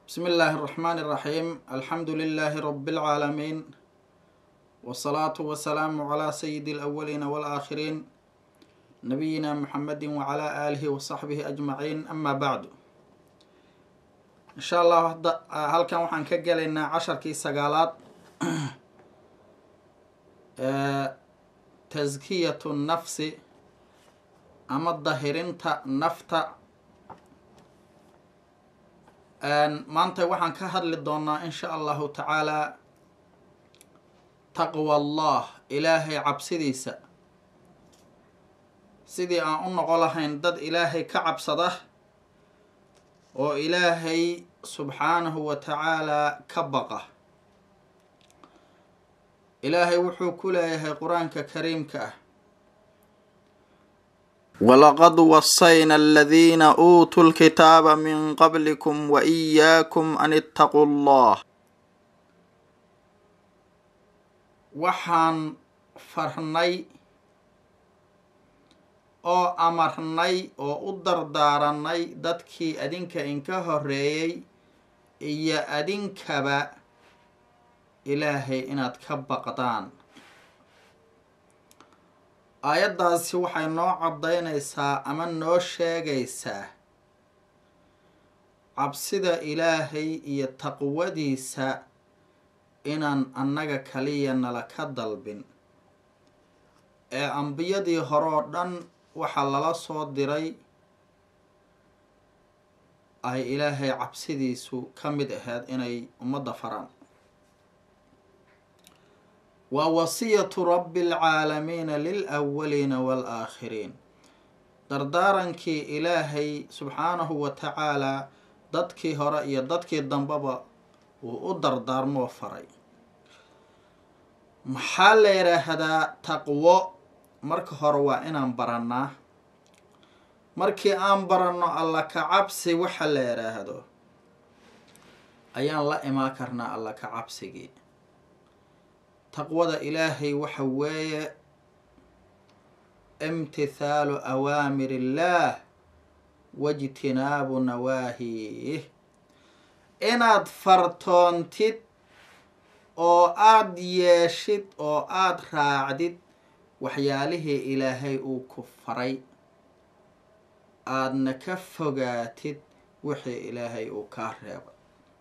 بسم الله الرحمن الرحيم الحمد لله رب العالمين والصلاة والسلام على سيد الأولين والآخرين نبينا محمد وعلى آله وصحبه أجمعين أما بعد إن شاء الله هل كان وحن كجلنا عشر كي سقالات تزكية النفس أما الظاهرين نفتا maanta waxaan ka hadli doonaa in sha allahu tacaalaa taqwa allah ilaahay cabsidiisa sidii aan u noqo lahayn dad ilaahay ka cabsada oo ilaahay subxaanahu wa tacaalaa ka baqa ilaahay wuxuu ku leeyahay qur-aanka kariimka ah walaqad wasayna aladiina uutuu lkitaaba min qablikum wa iyaakum an ittaquu llah waxaan farnay oo amarnay oo u dardaaranay dadkii adinka inka horeeyey iyo adinkaba ilaahay inaad ka baqdaan aayaddaasi waxay noo caddaynaysaa ama noo sheegaysaa cabsida ilaahay iyo taqwadiisa inaan annaga kaliya nala ka dalbin ee ambiyadii hore oo dhan waxaa lala soo diray ay ilaahay cabsidiisu ka mid ahayd inay ummadda faraan waa wasiyatu rabbi alcaalamiina lilawaliina waalaakhiriin dardaarankii ilaahay subxaanahu wa tacaalaa dadkii hore iyo dadkii dambeba wuu u dardaarmoo faray maxaa la yidhaahdaa taqwo marka hore waa inaan barannaa markii aan baranno alla ka cabsi waxa la yidhaahdo ayaan la imaan karnaa alla ka cabsigii taqwada ilaahay waxa weeye imtithaalu awaamir illaah wajtinaabu nawaahiih inaad fartoontid oo aada yeeshid oo aada raacdid waxyaalihii ilaahay uu ku faray aadna ka fogaatid wixii ilaahay uu kaa reebay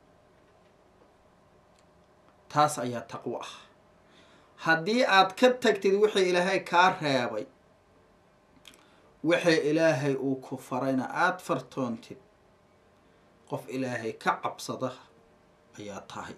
taas ayaa taqwo ah haddii aad ka tagtid wixii ilaahay kaa reebay wixii ilaahay uu ku farayna aada fartoontid qof ilaahay ka cabsada ayaa tahay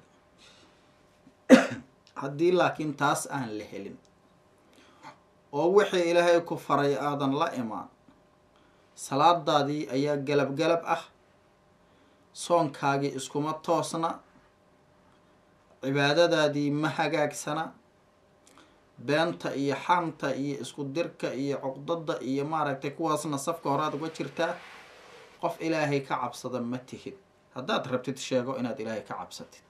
haddii laakiin taas aan la helin oo wixii ilaahay ku faray aadan la imaan salaadaadii ayaa galab galab ah soonkaagii iskuma toosna cibaadadaadii ma hagaagsana beenta iyo xanta iyo isku dirka iyo cuqdada iyo maaragtay kuwaasna safka horaad uga jirtaa qof ilaahay ka cabsada ma tihid haddaad rabtid sheego inaad ilaahay ka cabsatid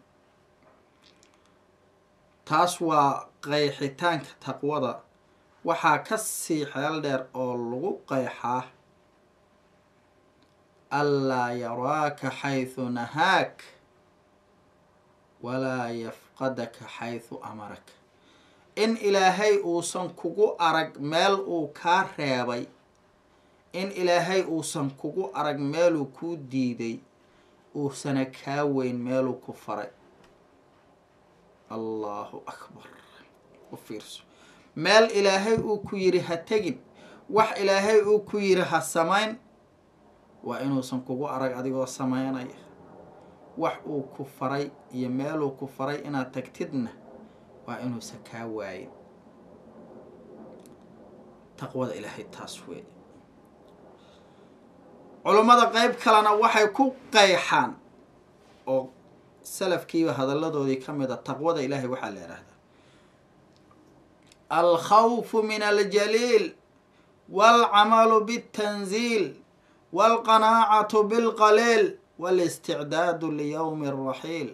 taas waa qeyxitaanka taqwada waxaa ka sii xeel dheer oo lagu qeyxaa anlaa yaraaka xaysu nahaak walaa yafqadaka xaysu amaraka in ilaahay uusan kugu arag meel uu kaa reebay in ilaahay uusan kugu arag meeluu kuu diiday uusana kaa weyn meeluu ku faray allahu akbar u fiirso meel ilaahay uu ku yidhi ha tegin wax ilaahay uu ku yidhi ha samayn waa inuusan kugu arag adigoo sameynaya wax uu ku faray iyo meeluu ku faray inaad tagtidna waa inuusan kaa waayin taqwada ilaahay taas weeye culummada qeyb kalena waxay ku qeyxaan oo salafkiiba hadalladoodii ka mid a taqwada ilaahay waxaa la yidhaahdaa alkhawfu min aljaliil waalcamalu biاltanziil waalqanaacatu bilqaliil walisticdaadu liyowmi alraxiil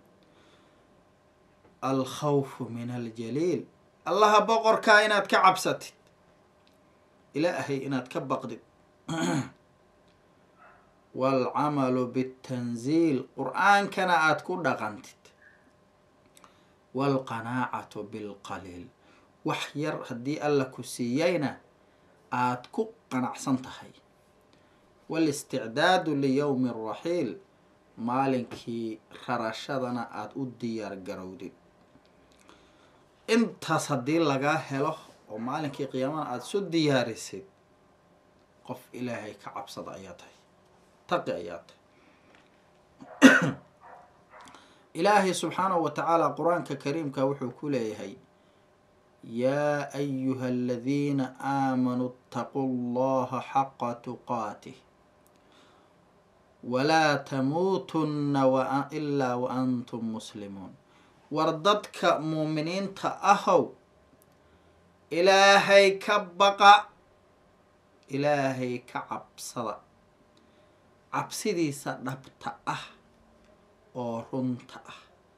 alkhawfu min aljaliil allaha boqorkaa inaad ka cabsatid ilaahay inaad ka baqdid waalcamalu bitanziil qur-aankana aada ku dhaqantid waalqanaacatu bilqaliil wax yar haddii alla ku siiyeyna aada ku qanacsan tahay walisticdaadu liyowmi raxiil maalinkii rarashadana aada u diyaar garowdid intaas haddii lagaa helo oo maalinkii qiyaamana aada isu diyaarisid qof ilaahay ka cabsada ayaa tahay taqi ayaa tahay ilaahay subxaanahu wa tacaala qur-aanka kariimka wuxuu ku leeyahay yaa ayuha aladiina aamanuu اtaquu llaha xaqa tuqaatih walaa tamuutunna ilaa wa antum muslimuun war dadka muuminiinta ahow ilaahay ka baqa ilaahay ka cabsada cabsidiisa dhabta ah oo runta ah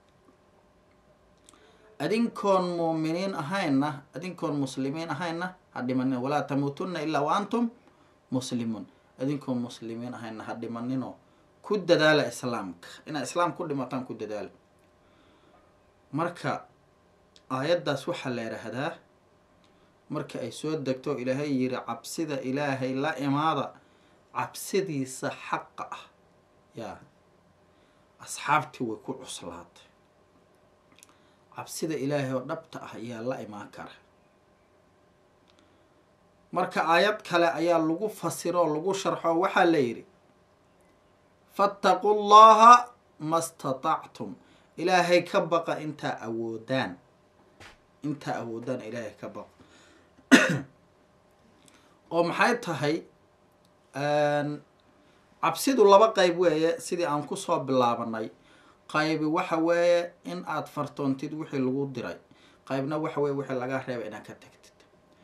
adinkoon muuminiin ahaynna adinkoon muslimiin ahaynna ha dhimanina walaa tamuutunna ilaa wa antum muslimuun adinkoon muslimiin ahaynna ha dhimaninoo ku dadaala islaamka inaa islaam ku dhimataan ku dadaala marka aayaddaas waxaa la yidhaahdaa marka ay soo degto ilaahay yiri cabsida ilaahay la imaada cabsidiisa xaqa ah yaa asxaabtii way ku cuslaatay cabsida ilaahay oo dhabta ah ayaa la imaan kara marka aayad kale ayaa lagu fasiro oo lagu sharxo waxaa la yidhi fattaqu llaha ma statactum ilaahay ka baqa intaa awoodaan intaa awoodaan ilaahay ka baqa oo maxay tahay cabsidu laba qeyb weeye sidii aan kusoo bilaabanay qaybi waxa weeye in aada fartoontid wixii lagu diray qaybna waxa weye wixii lagaa reeba inaad ka tagtid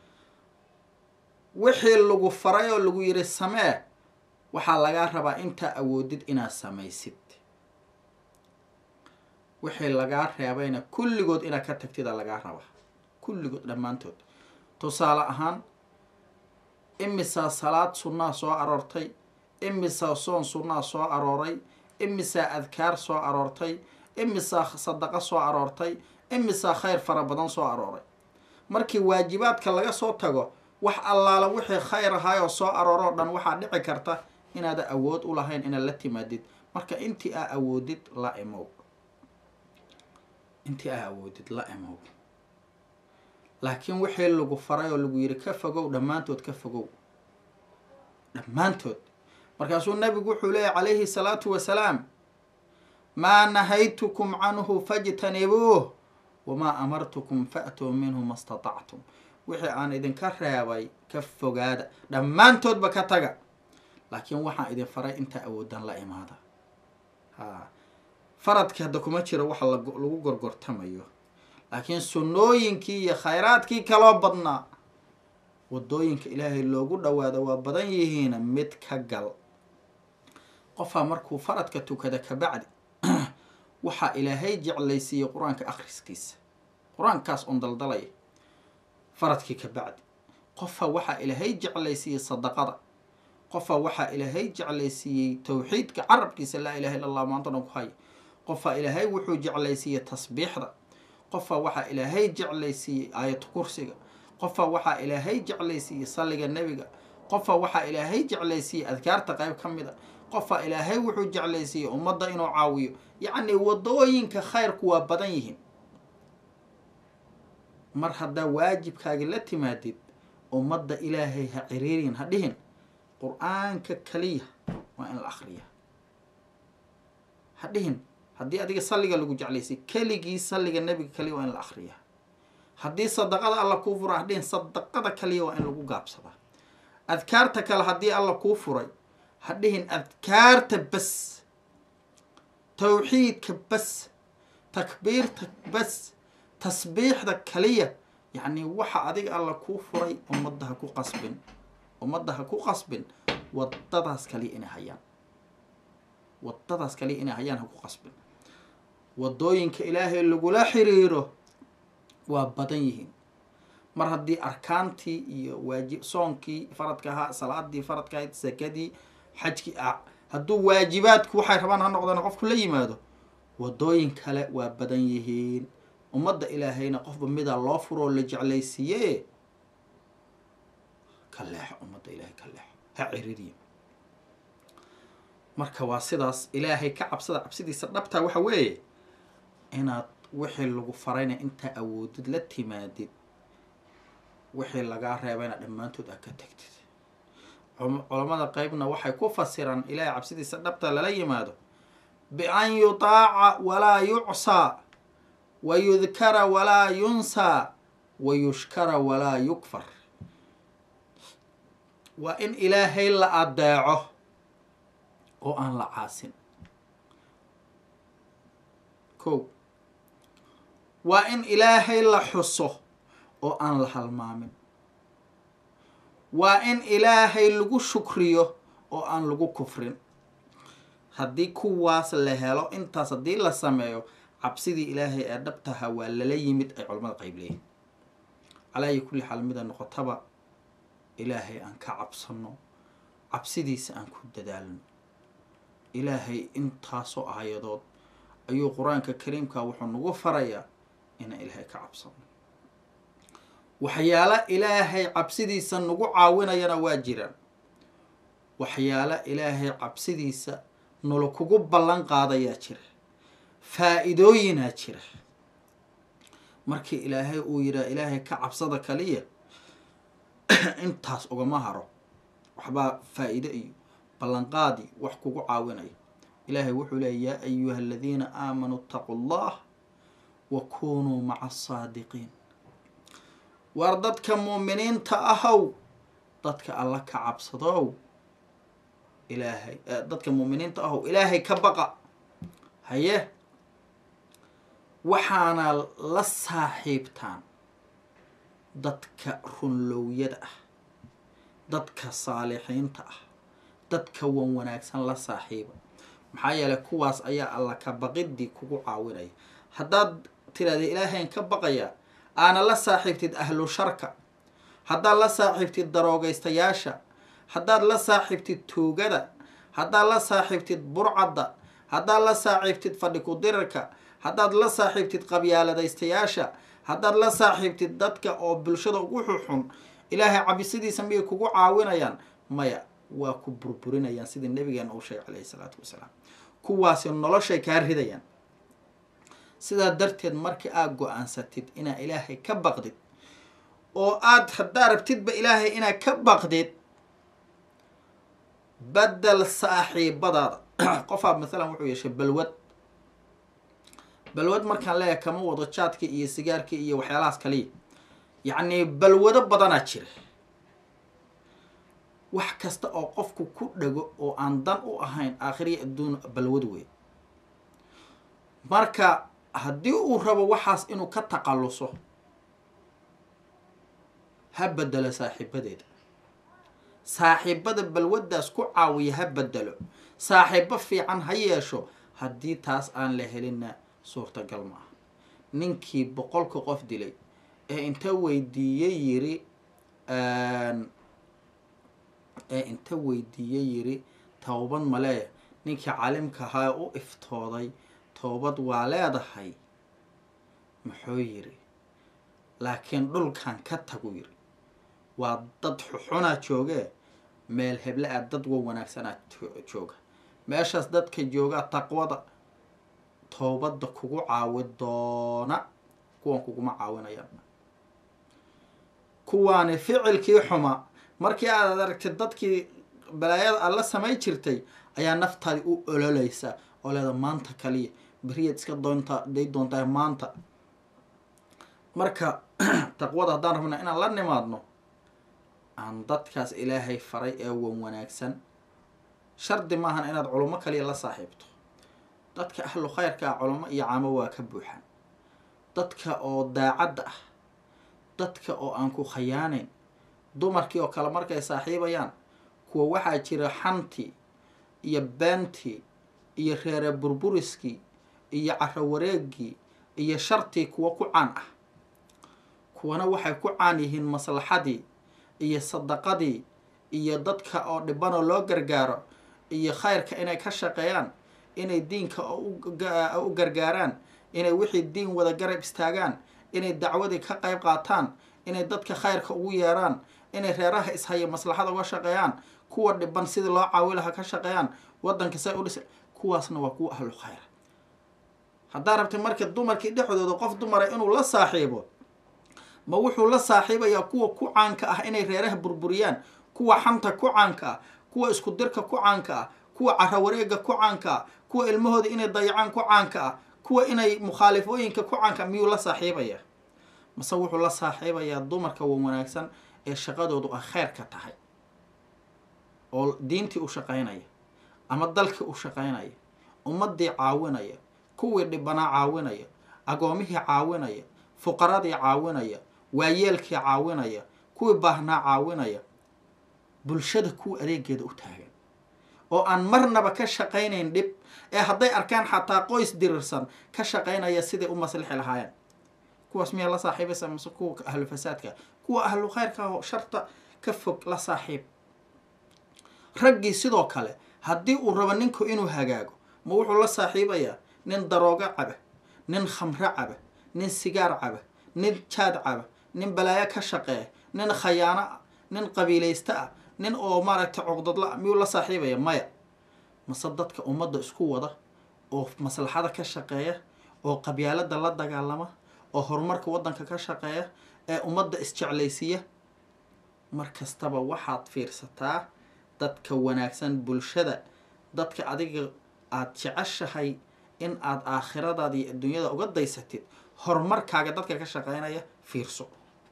wixii lagu faray oo lagu yiri samee waxaa lagaa rabaa intaa awoodid inaad samaysid wixii lagaa reebayna kulligood inaad ka tagtida lagaa rabaa kulligood dhammaantood tusaale ahaan imisaa salaad sunnaa soo aroortay imisaa soon sunnaa soo arooray imisaa adkaar soo aroortay imisaa sadaqo soo aroortay imisaa khayr fara badan soo arooray markii waajibaadka laga soo tago wax allaala wixii khayr ahaayoo soo arooroo dhan waxaa dhici karta inaada awood u lahayn inaad la timaadid marka intii aa awoodid la imow intii aa awoodid la imow laakiin wixii lagu faray oo lagu yiri ka fogow dhammaantood ka fogow dhammaantood markaasuu nabigu wuxuu leeyahy calayhi salaatu wasalaam maa nahaytukum canhu fajtanibuuh wamaa amartukum fa'tuu minhu ma statactum wixii aan idinka reebay ka fogaada dhammaantoodba ka taga laakiin waxaan idin faray intaa awoodaan la imaada ha faradki hadda kuma jiro waxa lagu gorgortamayo laakiin sunnooyinkii iyo khayraadkii kaloo badnaa wadooyinka ilaahay loogu dhawaado waa badan yihiina mid ka gal qofaa markuu faradka tukada kabacdi waxaa ilaahay jeclaysiiyey qur-aanka akhriskiisa qur-aankaas on daldalaya faradkii kabacdi qofaa waxaa ilaahay jeclaysiiyey sadaqada qofaa waxaa ilaahay jeclaysiiyey towxiidka carabkiisa laa ilaha illa allah maantana ku haya qofaa ilaahay wuxuu jeclaysiiyey tasbiixda qofaa waxaa ilaahay jeclaysiiyey aayad kursiga qofaa waxaa ilaahay jeclaysiiyey salliga nebiga qofaa waxaa ilaahay jeclaysiiyey adkaarta qayb ka mid a qofaa ilaahay wuxuu jeclaysiiyey ummadda inuu caawiyo yacni wadooyinka khayrku waa badan yihiin mar haddaa waajibkaagi la timaadid ummadda ilaahay ha ciriirin ha dhihin qur-aanka kaliya waa in la akriya ha dhihin haddii adiga salliga lagu jeclaysay keligii salliga nebiga kaliya waa in la akriya haddii sadaqada alla kuu fura ha dhihin sadaqada kaliya waa in lagu gaabsadaa adkaarta kale haddii alla kuu furay ha dhihin adkaarta bas tawxiidka bas takbiirta bas tasbiixda kaliya yacni waxa adiga alla kuu furay ummadda ha ku qasbin ummadda ha ku qasbin wadadaas kaliya inay hayaan wadadaas kaliya inay hayaan ha ku qasbin wadooyinka ilaahay lagula xiriiro waa badan yihiin mar haddii arkaantii iyo waajib soonkii faradka ahaa salaadii faradka ahayd sakadii xajkii hadduu waajibaadku waxay rabaan ha noqdaan qofku la yimaado wadooyin kale waa badan yihiin ummadda ilaahayna qofba midaa loo furoo la jeclaysiiye ka leexo ummadda ilaahay ka leexo ha ciririya marka waa sidaas ilaahay ka cabsada cabsidiisa dhabtaa waxa weeye inaad wixii lagu farayna intaa awoodid la timaadid wixii lagaa reebayna dhammaantood aad ka tagtid culamada qeybna waxay ku fasiraan ilaahay cabsidiisa dhabta lala yimaado bian yutaaca walaa yucsaa wa yudkara walaa yunsaa wa yushkara walaa yukfar waa in ilaahay la adeeco oo aan la caasin ko waa in ilaahay la xuso oo aan la halmaamin waa in ilaahay lagu shukriyo oo aan lagu kufrin haddii kuwaas la helo intaas haddii la sameeyo cabsidii ilaahay ee dhabtaha waa lala yimid ay culamada qayb leeyihin calaayi kulli xaal mida noqotaba ilaahay aan ka cabsano cabsidiisa aan ku dadaalno ilaahay intaasoo aayadood ayuu qur-aanka kariimka wuxuu nagu farayaa inaan ilaahay ka cabsano waxyaala ilaahay cabsidiisa nagu caawinayana waa jiraan waxyaala ilaahay cabsidiisa nula kugu ballan qaadayaa jira faa-iidooyinaa jira markii ilaahay uu yidhaha ilaahay ka cabsada kaliya intaas ugama haro waxbaa faa-iide iyo ballanqaadii wax kugu caawinaya ilaahay wuxuu leeyay yaa ayuha aladiina aamanuu itaquu allah wa kunuu maca asaadiqiin waar dadka muuminiinta ahow dadka alla ka cabsadow ilaahay dadka muuminiinta ahow ilaahay ka baqa haye waxaana la saaxiibtaan dadka runlowyada ah dadka saalixiinta ah dadka wan wanaagsan la saaxiiba maxaa yeelay kuwaas ayaa alla ka baqidii kugu caawinaya haddaad tiraahda ilaahayn ka baqaya aana la saaxiibtid ahlu sharka haddaad la saaxiibtid daroogaystayaasha haddaad la saaxiibtid tuugada haddaad la saaxiibtid burcadda haddaad la saaxiibtid fadhi ku-dirarka haddaad la saaxiibtid qabyaaladaystayaasha haddaad la saaxiibtid dadka oo bulshada ugu xuxun ilaahay cabisidiisa miyay kugu caawinayaan maya waa ku burburinayaan sidii nabigeena uu sheegay calayhi salaatu wasalaam kuwaasi noloshay kaa ridayaan sidaa darteed markii aad go-aansatid inaad ilaahay ka baqdid oo aada haddaa rabtidba ilaahay inaad ka baqdid badel saaxiibadaada qofaa maalan wuxuu yeeshay balwad balwad markaan leeyahay kama wado jaadkii iyo sigaarkii iyo waxyaalahaas kaliya yacnii balwado badanaa jira wax kasta oo qofku ku dhago oo aan dan u ahayn aakhiriya adduun balwad wey marka haddii uu rabo waxaas inuu ka taqalluso ha bedelo saaxiibadeeda saaxiibada balwaddaas ku caawiya ha bedelo saaxiibo fiican ha yeesho haddii taas aan la helinna suurtagal ma aha ninkii boqolka qof dilay ee inta weydiiyey yiri ee inta weydiiyey yiri towbad malee ninkii calimka ahaa u iftooday toobad waa leedahay muxuu yiri laakiin dhulkan ka tagu yiri waa dad xuxunaa joogee meel heble ah dad wa wanaagsanaa jooga meeshaas dadka joogaa taqwada toobadda kugu caawi doona kuwan kuguma caawinayaan kuwaani ficilkii xuma markii aad aragtid dadkii balaayada aad la samay jirtay ayaa naftaadi u ololeysa oo leeda maanta kaliya beriyaad iska doontaa day doontaa maanta marka taqwada haddaan rabna inaan la nimaadno aan dadkaas ilaahay faray ee wan wanaagsan shardi maahan inaad culummo kaliya la saaxiibto dadka ahlu khayrka ah culummo iyo caamo waa ka buuxaan dadka oo daacadda ah dadka oo aan ku khayaaneyn dumarkii oo kale markay saaxiibayaan kuwa waxaa jira xantii iyo beentii iyo reere burburiskii iyo caro wareegii iyo shartii kuwa ku caan ah kuwana waxay ku caan yihiin maslaxadii iyo sadaqadii iyo dadka oo dhibanoo loo gargaaro iyo khayrka inay ka shaqeeyaan inay diinka u gargaaraan inay wixii diin wada garab istaagaan inay dacwadii ka qayb qaataan inay dadka khayrka ugu yeeraan inay reeraha ishaya maslaxada uga shaqeeyaan kuwa dhiban sidii loo caawi laha ka shaqeeyaan wadanka say udhis kuwaasna waa kuwa ahlu khayra haddaa rabtay marka dumarkii dhexdooda qof dumara inuu la saaxiibo ma wuxuu la saaxiibayaa kuwa ku caanka ah inay reeraha burburiyaan kuwa xanta ku caanka ah kuwa isku dirka ku caanka ah kuwa carawareega ku caanka ah kuwa ilmahooda inay dayacaan ku caanka ah kuwa inay mukhaalifooyinka ku caanka miyuu la saaxiibayaa mase wuxuu la saaxiibayaa dumarka wa wanaagsan ee shaqadoodu ay khayrka tahay oo diintii u shaqaynaya ama dalkii u shaqaynaya ummadii caawinaya kuwii dhibanaa caawinaya agoomihii caawinaya fuqaradii caawinaya waayeelkii caawinaya kuwii baahnaa caawinaya bulshada kuwa adeegeeda u taagan oo aan marnaba ka shaqaynayn dhib ee hadday arkaan xataa qoys dirirsan ka shaqaynaya siday u maslixi lahaayeen kuwaas miyaa la saaxiibaysa mase kuwa ahlu fasaadka kuwa ahlu khayrka oo sharta ka fog la saaxiib raggii sidoo kale haddii uu rabo ninku inuu hagaago ma wuxuu la saaxiibayaa nin daroogo caba nin khamro caba nin sigaar caba nin jaad caba nin balaayo ka shaqeeya nin khayaano ah nin qabiilaysto ah nin oo maaragtay cuqdadla miyuu la saaxiibaya maya mase dadka ummadda isku wada oo maslaxada ka shaqeeya oo qabyaalada la dagaalama oo horumarka waddanka ka shaqeeya ee ummadda isjeclaysiiya mar kastaba waxaad fiirsataa dadka wanaagsan bulshada dadka adiga aada jeceshahay in aada aakhiradaada iyo adduunyada uga daysatid horumarkaaga dadka ka shaqeynaya fiirso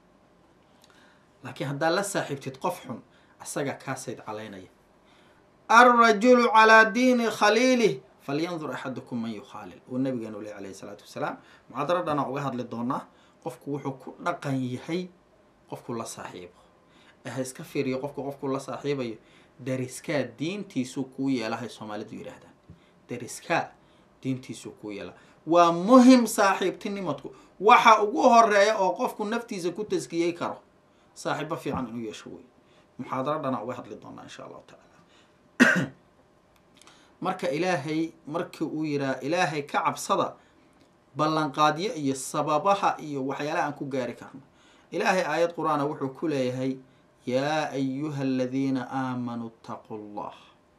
laakiin haddaad la saaxiibtid qof xun asagaa kaasayd calaynaya alrajulu calaa diini khaliilih falyandur axadukum man yukhaalil uu nabigeenu leh alayhi salaatu wasalaam muxaadaradhana uga hadli doonaa qofku wuxuu ku dhaqan yahay qofku la saaxiibo ee ha iska fiiriyo qofku qofku la saaxiibayo dariskaa diintiisuu kuu yeelahay soomaalidu yidhaahdaan dariskaa diintiisuu kuu yeela waa muhim saaxiibtinimadku waxa ugu horeeya oo qofku naftiisa ku taskiyey karo saaxiibo fiican inuu yeesho wey muxaadaradhana uga hadli doonaa insha allahu tacaala marka ilaahay markii uu yidhaha ilaahay ka cabsada ballanqaadyo iyo sababaha iyo waxyaalaha aan ku gaari karno ilaahay aayad qur-aana wuxuu ku leeyahay yaa ayuha aladiina aamanuu itaquu llah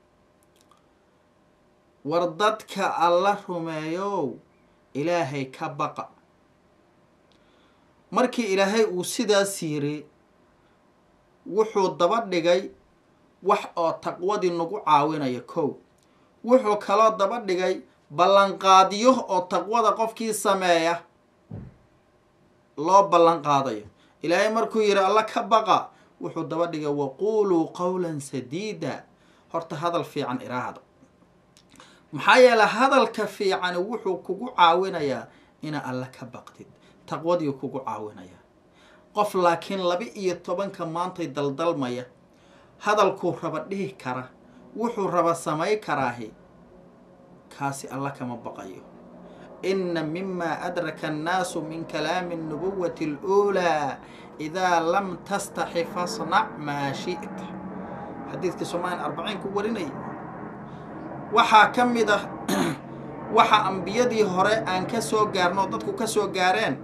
war dadka alla rumeeyow ilaahay ka baqa markii ilaahay uu sidaas yiri wuxuu daba dhigay wax oo taqwadii nagu caawinaya kow wuxuu kaloo daba dhigay ballanqaadyo oo taqwada qofkii sameeya loo ballanqaadayo ilaahay markuu yidhi alla ka baqa wuxuu daba dhigay waquuluu qowlan sadiida horta hadal fiican iraahda maxaa yeele hadalka fiicani wuxuu kugu caawinayaa ina alla ka baqdid taqwadii kugu caawinayaa qof laakiin laba iyo tobanka maantay daldalmaya hadalkuu raba dhihi kara wuxuu raba samay karaahi kaasi alla kama baqayo ina mima adraka annaasu min kalaami الnubuwati اluulaa idaa lam tastaxi fasnac maa shi'ta xadiidkii soomalian arbaciin ku warinaya waxaa ka mid ah waxa ambiyadii hore aan ka soo gaarno oo dadku ka soo gaareen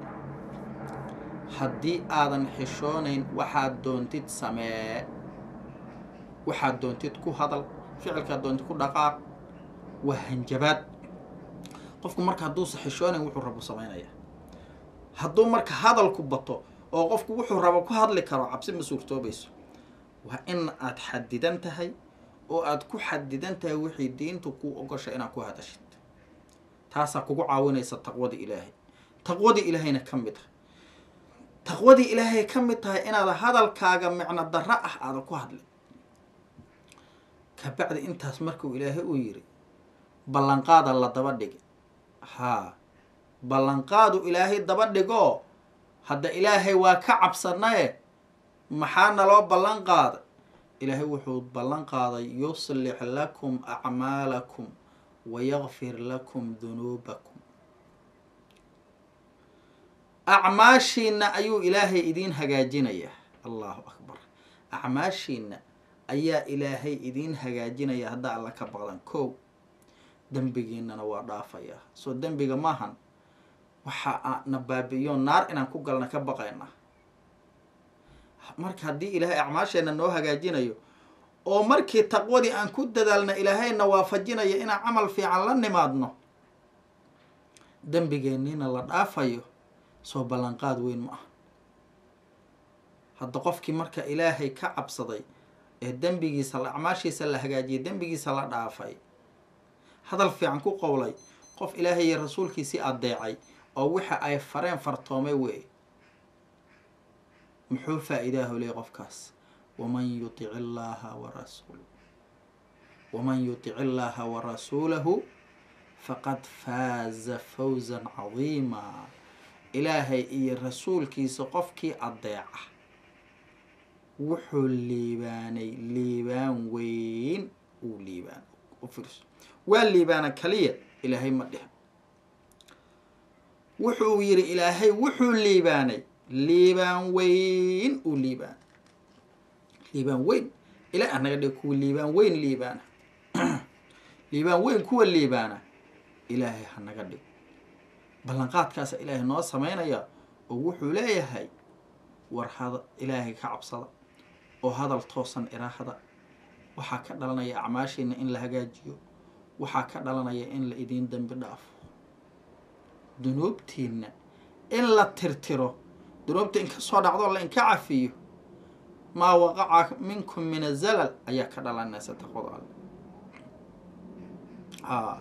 haddii aadan xishoonayn waxaad doontid samee waxaad doontid ku hadal ficilkaad doontid ku dhaqaaq waa hanjabaad qofku marka hadduusa xishoonayn wuxuu rabo samaynaya hadduu marka hadalku bato oo qofku wuxuu rabo ku hadli karo cabsi ma suurtoobayso waa in aad xadidan tahay oo aada ku xadidan tahay wixii diintu kuu ogosha inaad ku hadashid taasaa kugu caawinaysa taqwadii ilaahay taqwadii ilaahayna ka mid ah taqwadii ilaahay ka mid tahay inaada hadalkaaga micno darro ah aada ku hadlin kabacdi intaas markuu ilaahay uu yiri ballanqaada la daba dhigi haa ballanqaadu ilaahay daba dhigoo hadda ilaahay waa ka cabsanaye maxaa naloo ballan qaada ilaahay wuxuu ballan qaaday yuslix lakum acmaalakum wayakfir lakum dunuubakum acmaashiina ayuu ilaahay idiin hagaajinayaa allahu akbar acmaashiina ayaa ilaahay idiin hagaajinaya haddaa alla ka baqdan kow dembigiinana waa dhaafayaa soo dembiga maahan waxa na baabi'iyo naar inaan ku galna ka baqayna marka haddii ilaahay acmaasheenna noo hagaajinayo oo markii taqwadii aan ku dadaalna ilaahayna waafajinayo inaan camal fiican la nimaadno dembigeenniina la dhaafayo soo ballanqaad weyn ma ah hadda qofkii marka ilaahay ka cabsaday ee dembigiisa acmaashiisa la hagaajiyay dembigiisa la dhaafay hadal fiican ku qowlay qof ilaahay iyo rasuulkiisii adeecay oo waxa ay fareen fartoomay wey muxuu faa-idaahu leey qofkaas waman yutic illaaha warasuul waman yutic illaaha warasuulahu faqad faaza fawzan cadiima ilaahay iyo rasuulkiisa qofkii adeeca wuxuu liibaanay liibaan weyn uu liibaan ufiirso waa liibaana kaliya ilaahay ma dhihin wuxuu yidhi ilaahay wuxuu liibaanay liibaan weyn uu liibaan liibaan weyn ilaa anaga dhe kuwa liibaan weyn liibaana liibaan weyn kuwa liibaana ilaahay hanaga dhig ballanqaadkaasa ilaahay noo sameynaya oo wuxuu leeyahay war hada ilaahay ka cabsada oo hadal toosan iraahda waxaa ka dhalanaya acmaashiina in la hagaajiyo waxaa ka dhalanaya in la idiin dembi dhaafo dunuubtiina in la tirtiro dunuubta in ka soo dhacdo la inka cafiyo maa waqaca minkum min azalal ayaa ka dhalanaysa taqwada alle a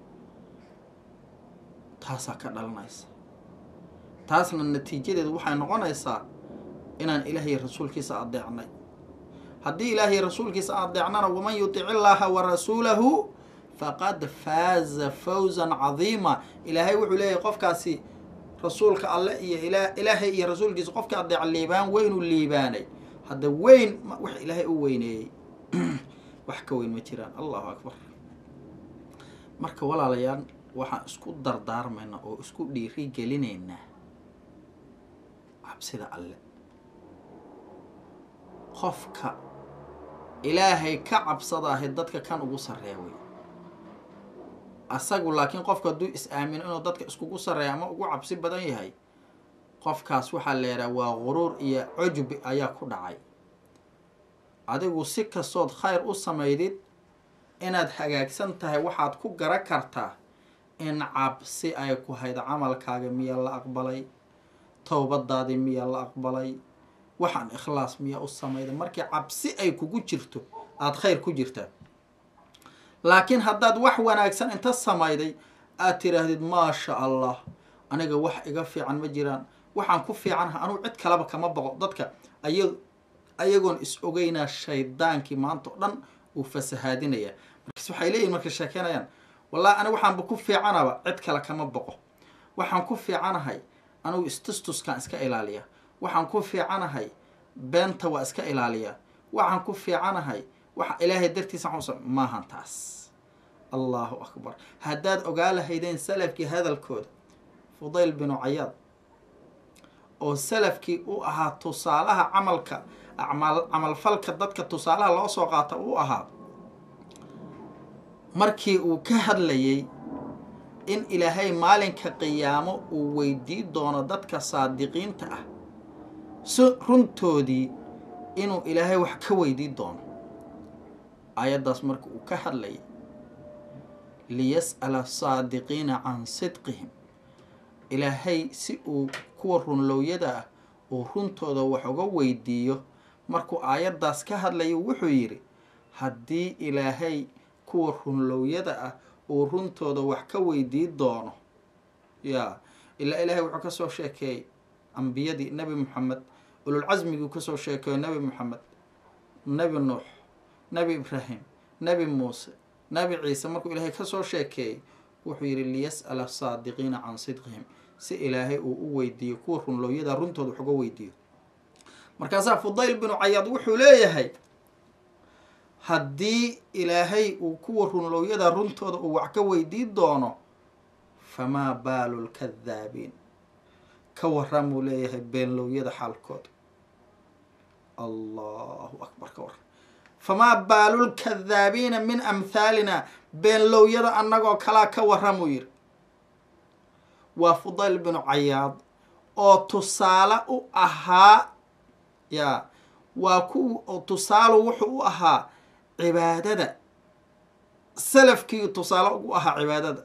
taasaa ka dhalanaysa taasna natiijadeedu waxay noqonaysaa inaan ilaahiy rasuulkiisa adeecnay haddii ilaahiy rasuulkiisa adeecnana waman yutic illaaha wa rasuulahu faqad faaza fawzan cadiima ilaahay wuxuu leeyahay qofkaasi rasuulka alle iyo ilaahay iyo rasuulkiisa qofkii adeeca liibaan weynuu liibaanay hadda weyn wax ilaahay u weyneeyey wax ka weyn ma jiraan allahu akbar marka walaalayaal waxaan isku dardaarmaynaa oo isku dhiiri gelinaynaa cabsida alle qofka ilaahay ka cabsadaahe dadka kan ugu sarreeya wey asagu laakiin qofka hadduu is-aamino inuu dadka iskugu sarreeya ama ugu cabsi badan yahay qofkaas waxaa la yidhaha waa guruur iyo cujbi ayaa ku dhacay adigu si kastood khayr u samaydid inaad hagaagsan tahay waxaad ku gara kartaa in cabsi ay ku hayd camalkaaga miyaa la aqbalay towbadaadii miyaa la aqbalay waxaan ikhlaas miyaa u samayday markii cabsi ay kugu jirto aada khayr ku jirtaa laakiin haddaad wax wanaagsan inta samayday aad tiraahdid maasha allah aniga wax iga fiican ma jiraan waxaan ku fiicanaha anugu cid kaleba kama boqo dadka aya ayagoon is ogeynaa shaydaankii maanta oo dhan uu fasahaadinaya markaas waxay leeyihin markay sheekeynayaan wallahi aniga waxaanba ku fiicanaba cid kale kama boqo waxaan ku fiicanahay anigu istustuskaan iska ilaaliya waxaan ku fiicanahay beenta waa iska ilaaliya waxaan ku fiicanahay waxa ilaahay dartiisa xus maahan taas allahu akbar haddaad ogaa lahaydeen salafkii hadalkooda fudayl binu cayaad oo salafkii u ahaa tusaalaha camalka amal camalfalka dadka tusaalaha loo soo qaata u ahaa markii uu ka hadlayay in ilaahay maalinka qiyaamo uu weydii doono dadka saadiqiinta ah si runtoodii inuu ilaahay wax ka weydii doono aayaddaas marka uu ka hadlayay liyas'ala asaadiqiina can sidqihim ilaahay si uu kuwa runlowyada ah uu runtooda wax uga weydiiyo markuu aayaddaas ka hadlayo wuxuu yidhi haddii ilaahay kuwa runlowyada ah uu runtooda wax ka weydii doono yaa ilaa ilaahay wuxuu kasoo sheekeeyey ambiyadii nebi moxamed ululcasmiguu kasoo sheekeeyo nebi moxamed nebi nuux nebi ibraahim nebi muuse nebi ciise markuu ilaahay kasoo sheekeeyey wuxuu yidhi liyas'ala asaadiqiina can sidqihim si ilaahay uu u weydiiyo kuwa runlooyada runtooda wax uga weydiiyo markaasaa fudayl binu cayaad wuxuu leeyahay haddii ilaahay uu kuwa runlooyada runtooda uu wax ka weydii doono famaa baalu lkadaabiin ka waramuu leeyahay beenlowyada xaalkooda allahu akbar ka waram famaa baalulkadaabiina min amhaalina beenlowyada annagoo kalaa ka warramuu yidhi waa fudayl binu cayaad oo tusaale u ahaa yaa waa ku tusaalu wuxuu u ahaa cibaadada salafkii tusaale ugu ahaa cibaadada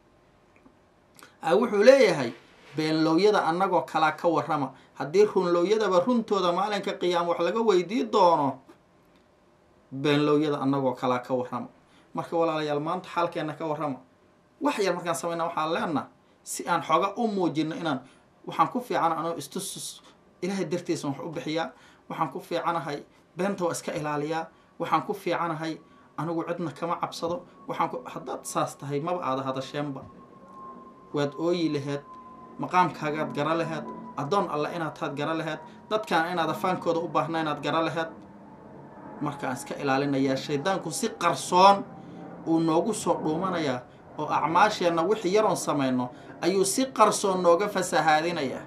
a wuxuu leeyahay beenlowyada annagoo kalaa ka warrama haddii runlowyadaba runtooda maalinka qiyaama wax laga weydii doono beenlowyada annagoo kalaa ka warrama marka walaalayaal maanta xaalkeenna ka warrama wax yar markaan samayna waxaan leenaha si aan xooga u muujino inaan waxaan ku fiicana anoo istusus ilaahay dartiisa wax u bixiyaa waxaan ku fiicanahay beenta waa iska ilaaliyaa waxaan ku fiicanahay anigu cidna kama cabsado waxaan ku haddaad saas tahay maba aada hadasheenba waad ooyi laheed maqaamkaagaad gara laheed addoon alle inaad taad gara laheed dadkaan inaad afaankooda u baahna inaad gara laheed markaan iska ilaalinayaa shaydaanku si qarsoon uu noogu soo dhuumanayaa oo acmaasheenna wixii yaroon samayno ayuu si qarsoon nooga fasahaadinayaa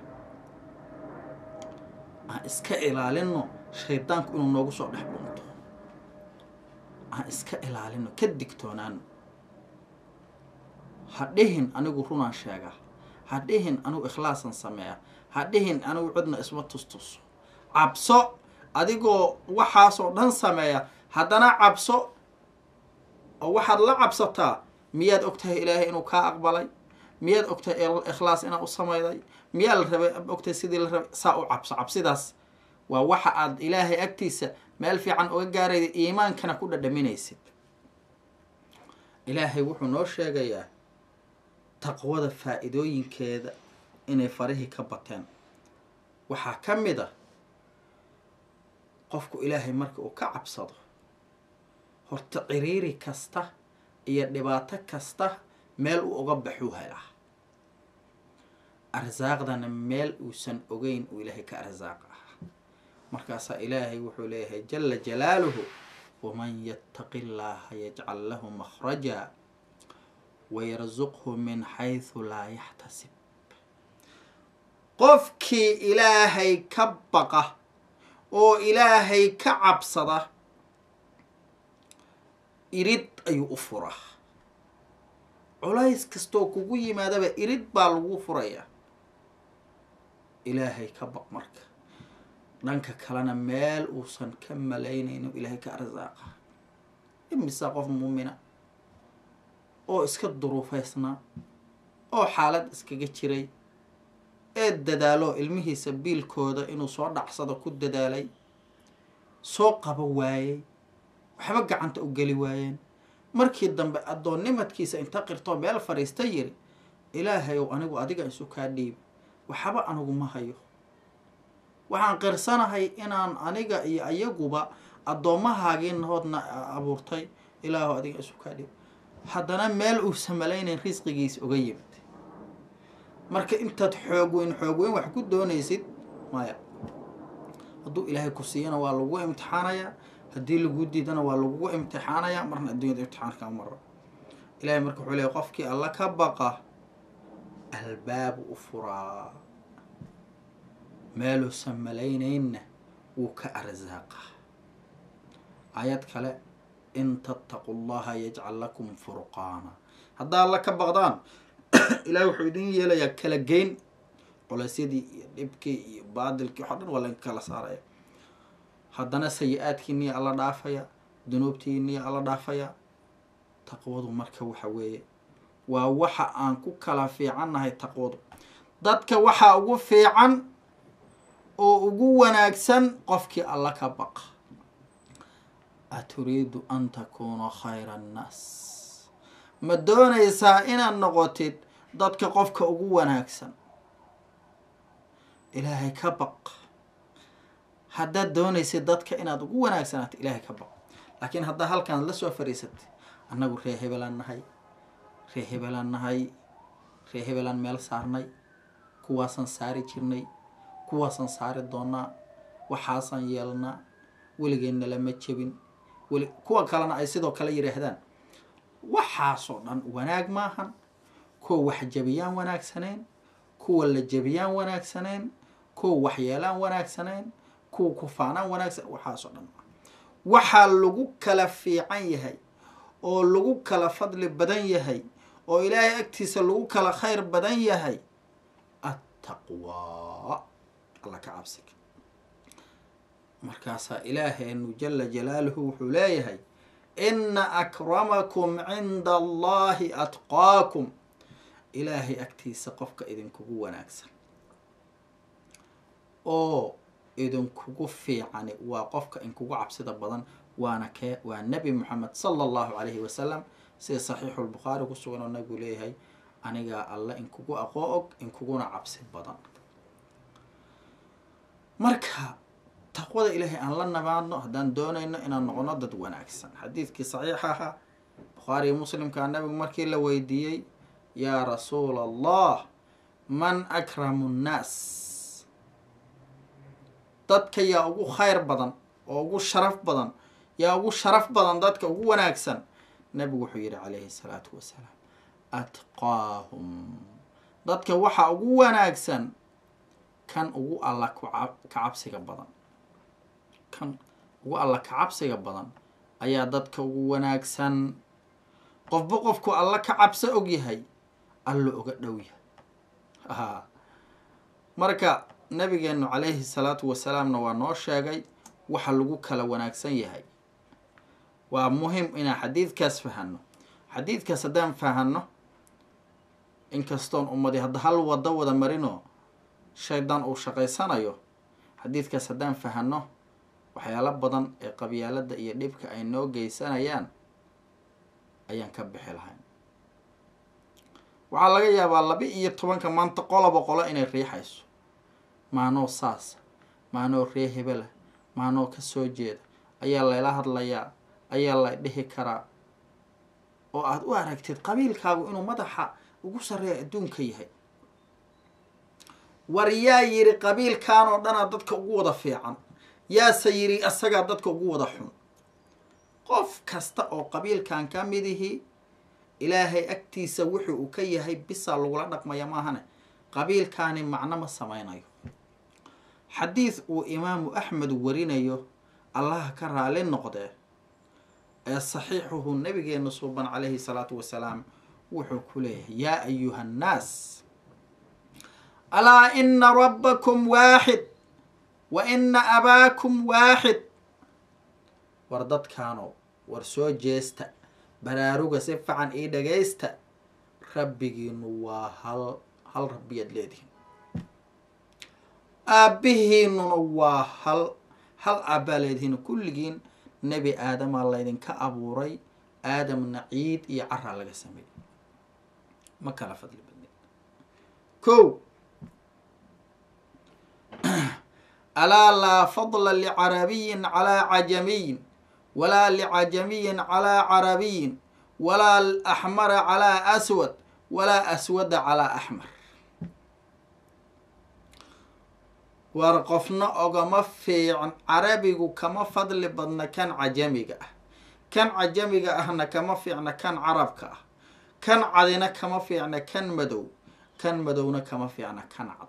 aan iska ilaalino shaydaanku inuu noogu soo dhex dhunto aan iska ilaalino ka digtoonaano ha dhihin anigu runaan sheegaa ha dhihin anigu ikhlaasan sameeya ha dhihin anigu cidna isma tustuso cabso adigoo waxaasoo dhan sameeya haddana cabso oo waxaad la cabsataa miyaad ogtahay ilaahay inuu kaa aqbalay miyaad ogtahay ikhlaas inaad u samayday miyaa la rabay ogtahay sidii la rabay saa u cabso cabsidaas waa waxa aad ilaahay agtiisa meel fiican uga gaarayda iimaankana ku dhadhaminaysid ilaahay wuxuu noo sheegayaa taqwada faa-iidooyinkeeda inay farihii ka bateen waxaa ka mid a qofku ilaahay marka uu ka cabsado horta ciriiri kasta iyo dhibaato kasta meel uu uga baxuu helaa arsaaqdana meel uusan ogeyn uu ilaahay ka arsaaq ah markaasaa ilaahay wuxuu leeyahay jala jalaaluhu waman yattaqi llaaha yajcal lahu makhraja wayarsuqhu min xaysu laa yaxtasib qofkii ilaahay ka baqa oo ilaahay ka cabsada irid ayuu u furaa culays kastoo kugu yimaadaba irid baa lagu furayaa ilaahay ka baq marka dhanka kalena meel uusan ka malaynayno ilaahay ka arsaaqa imisa qof muumina oo iska duruufaysnaa oo xaalad iskaga jiray ee dadaalo ilmihiisa biilkooda inuu soo dhacsado ku dadaalay soo qabo waayey waxba gacanta u geli waayeen markii dambe addoonnimadkiisa inta qirtoo meel fadhiista yiri ilaahay ow anigu adiga isu kaa dhiibi waxba anigu ma hayo waxaan qirsanahay inaan aniga iyo ayaguba addoommahaagii nahoodna abuurtay ilaahu adiga isu kaa dhiibi haddana meel uusan malaynayn risqigiisa uga yimid marka intaad xoog weyn xoog weyn wax ku doonaysid maya hadduu ilaahay ku siiyana waa lagu imtixaanayaa haddii lagu diidana waa lagugu imtixaanayaa marna adduunyada imtixaanka maro ilahay marka wuxuu leeyahy qofkii alla ka baqa albaabu u furaa meeluusan malaynaynna wuu ka arsaaqa aayad kale in tattaqu llaha yajcal lakum furqaana haddaa alla ka baqdaan ilahay wuxuu idin yeelayaa kala geyn culeysyadii iyo dhibkii iyo baadilkii waxo dhan waa laga kala saaraya haddana sayi-aadkiiniya alla dhaafaya dunuubtiiniya alla dhaafaya taqwadu marka waxa weeye waa waxa aan ku kala fiicannahay taqwadu dadka waxaa ugu fiican oo ugu wanaagsan qofkii alla ka baqa aturiidu an takuuna khayra annaas ma doonaysaa inaad noqotid dadka qofka ugu wanaagsan ilaahay ka baq haddaad doonaysid dadka inaad ugu wanaagsanaato ilaahay ka baq laakiin haddaa halkaan la soo fadhiisatay annagu ree hebelaan nahay ree hebelaan nahay ree hebelaan meel saarnay kuwaasaan saari jirnay kuwaasaan saari doonaa waxaasaan yeelnaa weligeenna lama jebin weli kuwa kalena ay sidoo kale yidhaahdaan waxaasoo dhan wanaag maahan kuwa wax jebiyaan wanaagsaneyn kuwa la jebiyaan wanaagsaneyn kuwa waxyeelaan wanaagsaneyn kuwa kufaanaan wanaagsan waxaasoo dhan waxaa lagu kala fiican yahay oo lagu kala fadli badan yahay oo ilaahay agtiisa lagu kala khayr badan yahay attaqwaa alla ka cabsiga markaasaa ilaaheenu jala jalaaluhu wuxuu leeyahay ina akramakum cinda allahi atqaakum ilaahay agtiisa qofka idinkugu wanaagsan oo idinkugu fiicani waa qofka inkugu cabsida badan waana kee waa nebi moxamed sala allahu calayhi wasalam sida saxiixu lbukhaari ku sugan oo nabigu leeyahay anigaa alle inkugu aqoo og inkuguna cabsi badan marka taqwada ilaahay aan la nabaadno haddaan doonayno inaan noqono dad wanaagsan xadiidkii saxiixa ahaa bukhaariyo muslimkaa nabigu markii la weydiiyey yaa rasuula allah man akramu nnaas dadka yaa ugu khayr badan oo ugu sharaf badan yaa ugu sharaf badan dadka ugu wanaagsan nabigu wuxuu yihi calayhi salaatu wasalaam atqaahum dadka waxaa ugu wanaagsan kan ugu alla ka cabsiga badan kan ugu alla ka cabsiga badan ayaa dadka ugu wanaagsan qofba qofku alla ka cabso og yahay alla oga dhow yahay a marka nabigeenu calayhi salaatu wasalaamna waa noo sheegay waxa lagu kala wanaagsan yahay waa muhim inaan xadiidkaas fahano xadiidkaas haddaan fahano inkastoon ummadi hadda hal wado wada marino shaydaan uu shaqaysanayo xadiidkaas haddaan fahano waxyaalo badan ee qabyaalada iyo dhibka ay noo geysanayaan ayaan ka bixi lahayn waxaa laga yaabaa laba iyo tobanka maanta qoloba qolo inay riixayso maanoo saasa maanoo ree hebela maanoo ka soo jeeda ayaa layla hadlayaa ayaa la dhihi karaa oo aada u aragtid qabiilkaagu inuu madaxa ugu sarreeya adduunka yahay war yaa yidhi qabiilkan oo dhanaa dadka ugu wada fiican yaase yidhi asagaa dadka ugu wada xun qof kasta oo qabiilkan ka midihi ilaahay agtiisa wuxuu uu ka yahay bisaa lagula dhaqmaya maahane qabiilkaani macno ma sameynayo xadiid uu imaamu axmed warinayo allaha ka raali noqdee ee saxiixuhu nabigeena suuban calayhi salaatu wasalaam wuxuu ku leeyahay yaa ayuha annaas alaa ina rabbakum waaxid wa ina abaakum waaxid war dadkaano war soo jeesta baraaruga si fican ii dhagaysta rabbigiinu waa hal hal rabbiyaad leedihin aabbihiinuna waa hal hal aabbaa leedihiin kulligiin nebi aadamaa laydinka abuuray aadamna ciid iyo caraa laga sameeyey ma kala fadli badnin ko alaa laa fadla licarabiyin calaa cajamiyin walaa licajamiyin calaa carabiyin walaa axmara calaa aswad walaa aswada calaa axmar war qofna ogama fiican carabigu kama fadli badna kan cajamiga ah kan cajamiga ahna kama fiicna kan carabka ah kan cadina kama fiicna kan madow kan madowna kama fiicna kan cad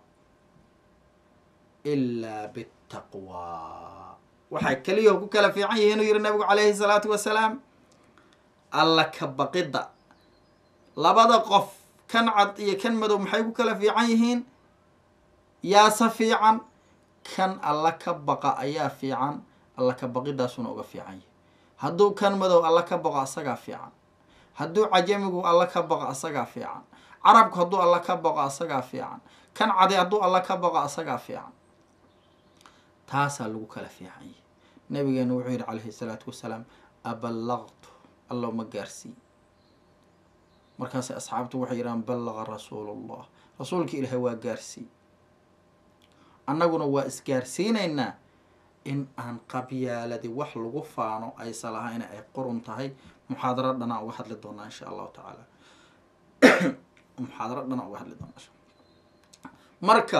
ilaa bitaqwaa waxay keliyaho ku kala fiican yihiin uu yihi nabigu calayhi salaatu wasalaam alla ka baqidda labada qof kan cad iyo kan madow maxay ku kala fiican yihiin yaase fiican kan alla ka baqa ayaa fiican alla ka baqidaasuna uga fiican yahay hadduu kan madow alla ka baqo asagaa fiican hadduu cajamigu alla ka baqo asagaa fiican carabku hadduu alla ka baqo asagaa fiican kan cadi hadduu alla ka baqo asagaa fiican taasaa lagu kala fiican yahay nabigeena wuxuu yihi calayhi salaatu wasalaam aballaqtu allow ma gaarsii markaas asxaabtu waxay yidhahaan ballaqa rasuulullah rasuulka ilaahay waa gaarsii annaguna waa isgaarsiinaynaa in aan qabyaaladi wax lagu faano aysa lahayna ay qurun tahay muxaadaro dhanaa uga hadli doonaa insha allahu tacaala muxaadaro dhanaa uga hadli doonaa insha marka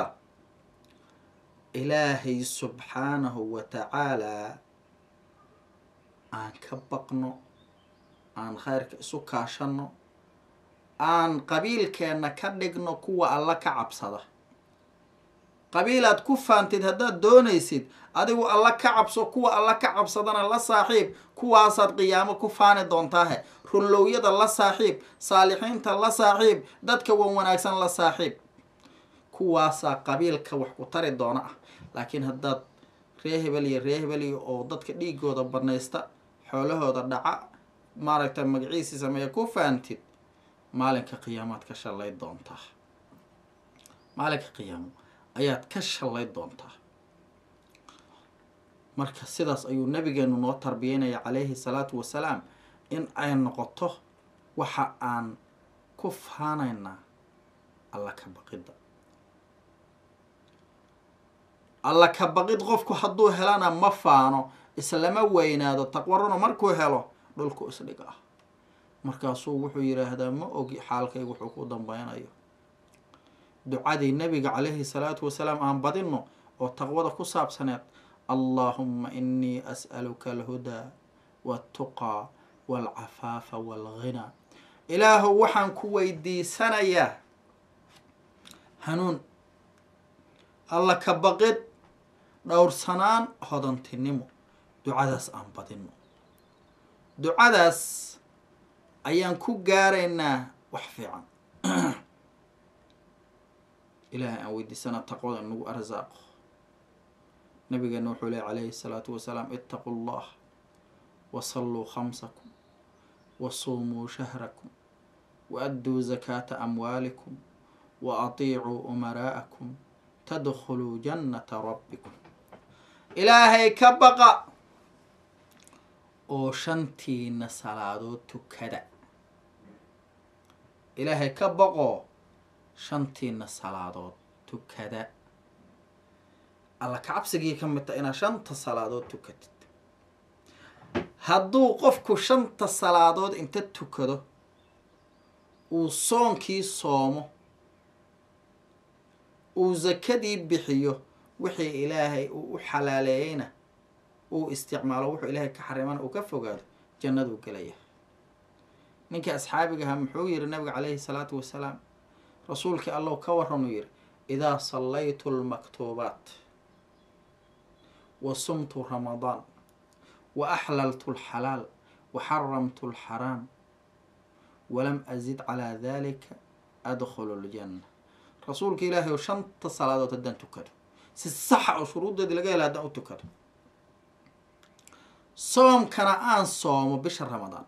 ilaahay subxaanahu wa tacaalaa aan ka baqno aan khayrka isu kaashano aan qabiilkeenna ka dhigno kuwa alla ka cabsada qabiilaad ku faantid haddaad doonaysid adigu alla ka cabso kuwa alla ka cabsadana la saaxiib kuwaasaad qiyaamo ku faani doontaahe runlowyada la saaxiib saalixiinta la saaxiib dadka wan wanaagsan la saaxiib kuwaasaa qabiilka wax ku tari doona ah laakiin haddaad ree hebel iyo ree hebel iyo oo dadka dhiigooda banaysta xoolahooda dhaca maaragta magaciisii sameeya ku faantid maalinka qiyaamaad ka shallay doontaa maalinka qiyaamo ayaad ka shallay doontaa marka sidaas ayuu nabigeenu noo tarbiyeynaya calayhi salaatu wasalaam in ay noqoto waxa aan ku faanaynaa alla ka baqidda alla ka baqid qofku hadduu helana ma faano islama weynaado taqwaruna markuu helo dhulku isdhig ah markaasuu wuxuu yidhaahdaa ma ogi xaalkayga wuxuu ku dambeynayo ducadii nabiga calayhi salaatu wasalaam aan badino oo taqwada ku saabsaneed allaahuma inii as'aluka alhudaa waltuqaa walcafaafa walghinaa ilaahow waxaan ku weydiisanayaa hanuun alla ka baqid dhowrsanaan hodantinimo ducadaas aan badino ducadaas ayaan ku gaaraynaa wax fiican ilaahay aan weydiisana taqwada inagu arsaaqo nabigeena wuxuu lehy calayhi الsalaatu wasalaam itaquu اllah wasalluu khamsakum wasuumuu shahrakum waadduu zakaata amwaalikum wa atiicuu umaraa'akum tadkhuluu jannata rabbikum ilaahay ka baqa oo shantiina salaadood tukada ilaahay ka baqoo shantiina salaadood tukada alla kacabsigii ka mid taha inaad shanta salaadood tukatid hadduu qofku shanta salaadood inta tukado uu soonkii soomo uu sakadii bixiyo wixii ilaahay uu u xalaaleeyeyna uu isticmaalo wuxuu ilaahay ka xarimana uu ka fogaado jannaduu gelaya ninkii asxaabigaha muxuu yihi nabiga calayhi salaatu wasalaam rasuulkii allow ka waranuu yihi idaa sallaytu lmaktuubaat wa sumtu ramadaan wa axlaltu alxalaal wa xaramtu alxaraam walam azid calaa dalika adkhulu ljanna rasuulka ilaahay oo shanta salaadood haddaan tukado si saxa oo shuruuddeedii laga hela haddaan u tukado soomkana aan soomo bisha ramadaan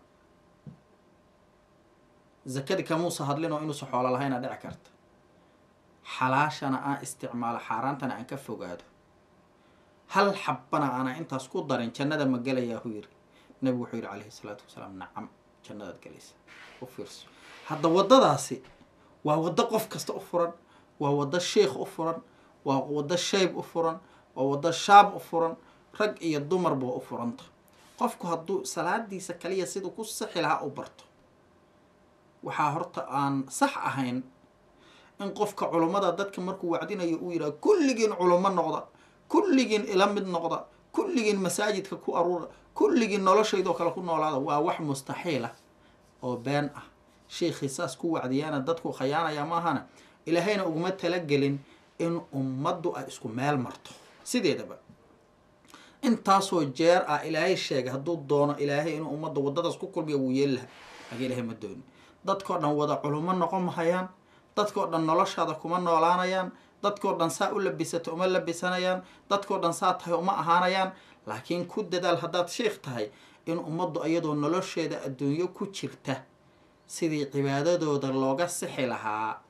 zakadii kamuusa hadlin oo inuusa xoolo lahayna dhici karta xalaashana aan isticmaalo xaaraantana aan ka fogaado hal xabbana aanaa intaas ku darin jannada ma gelayaa hu yiri nabigu wuxuu yihi calayhi salaatu wasalaam nacam jannadaad gelaysa u fiirso hadda waddadaasi waa waddo qof kasta u furan waa waddo sheikh u furan waa waddo shayb u furan waa waddo shaab u furan rag iyo dumarba waa u furanta qofku hadduu salaadiisa kaliya siduu ku sixi lahaa u barto waxaa horta aan sax ahayn in qofka culummada dadka markuu wacdinayo uu yidhaha kulligiin culummo noqda kulligiin ila mid noqda kulligiin masaajidka ku aruura kulligiin noloshaydoo kale ku noolaada waa wax mustaxiil ah oo been ah sheikii saas ku wacdiyaana dadku khayaanaya maahana ilaahayna uguma talagelin in ummaddu ay isku meel marto sideedaba intaasoo jeer ah ilaahay sheegay hadduu doono ilaahay inuu ummadda waddadaas ku kulmiya wuu yeeli laha laakiin ilaahay ma doonin dadkao dhan wada culummo noqon mahayaan dadkao dhan noloshaada kuma noolaanayaan dadkao dhan saa u labisato uma labisanayaan dadkao dhan saa tahay uma ahaanayaan laakiin ku dadaal haddaad sheikh tahay in ummaddu iyadoo nolosheeda adduunyo ku jirta sidii cibaadadooda looga sixi lahaa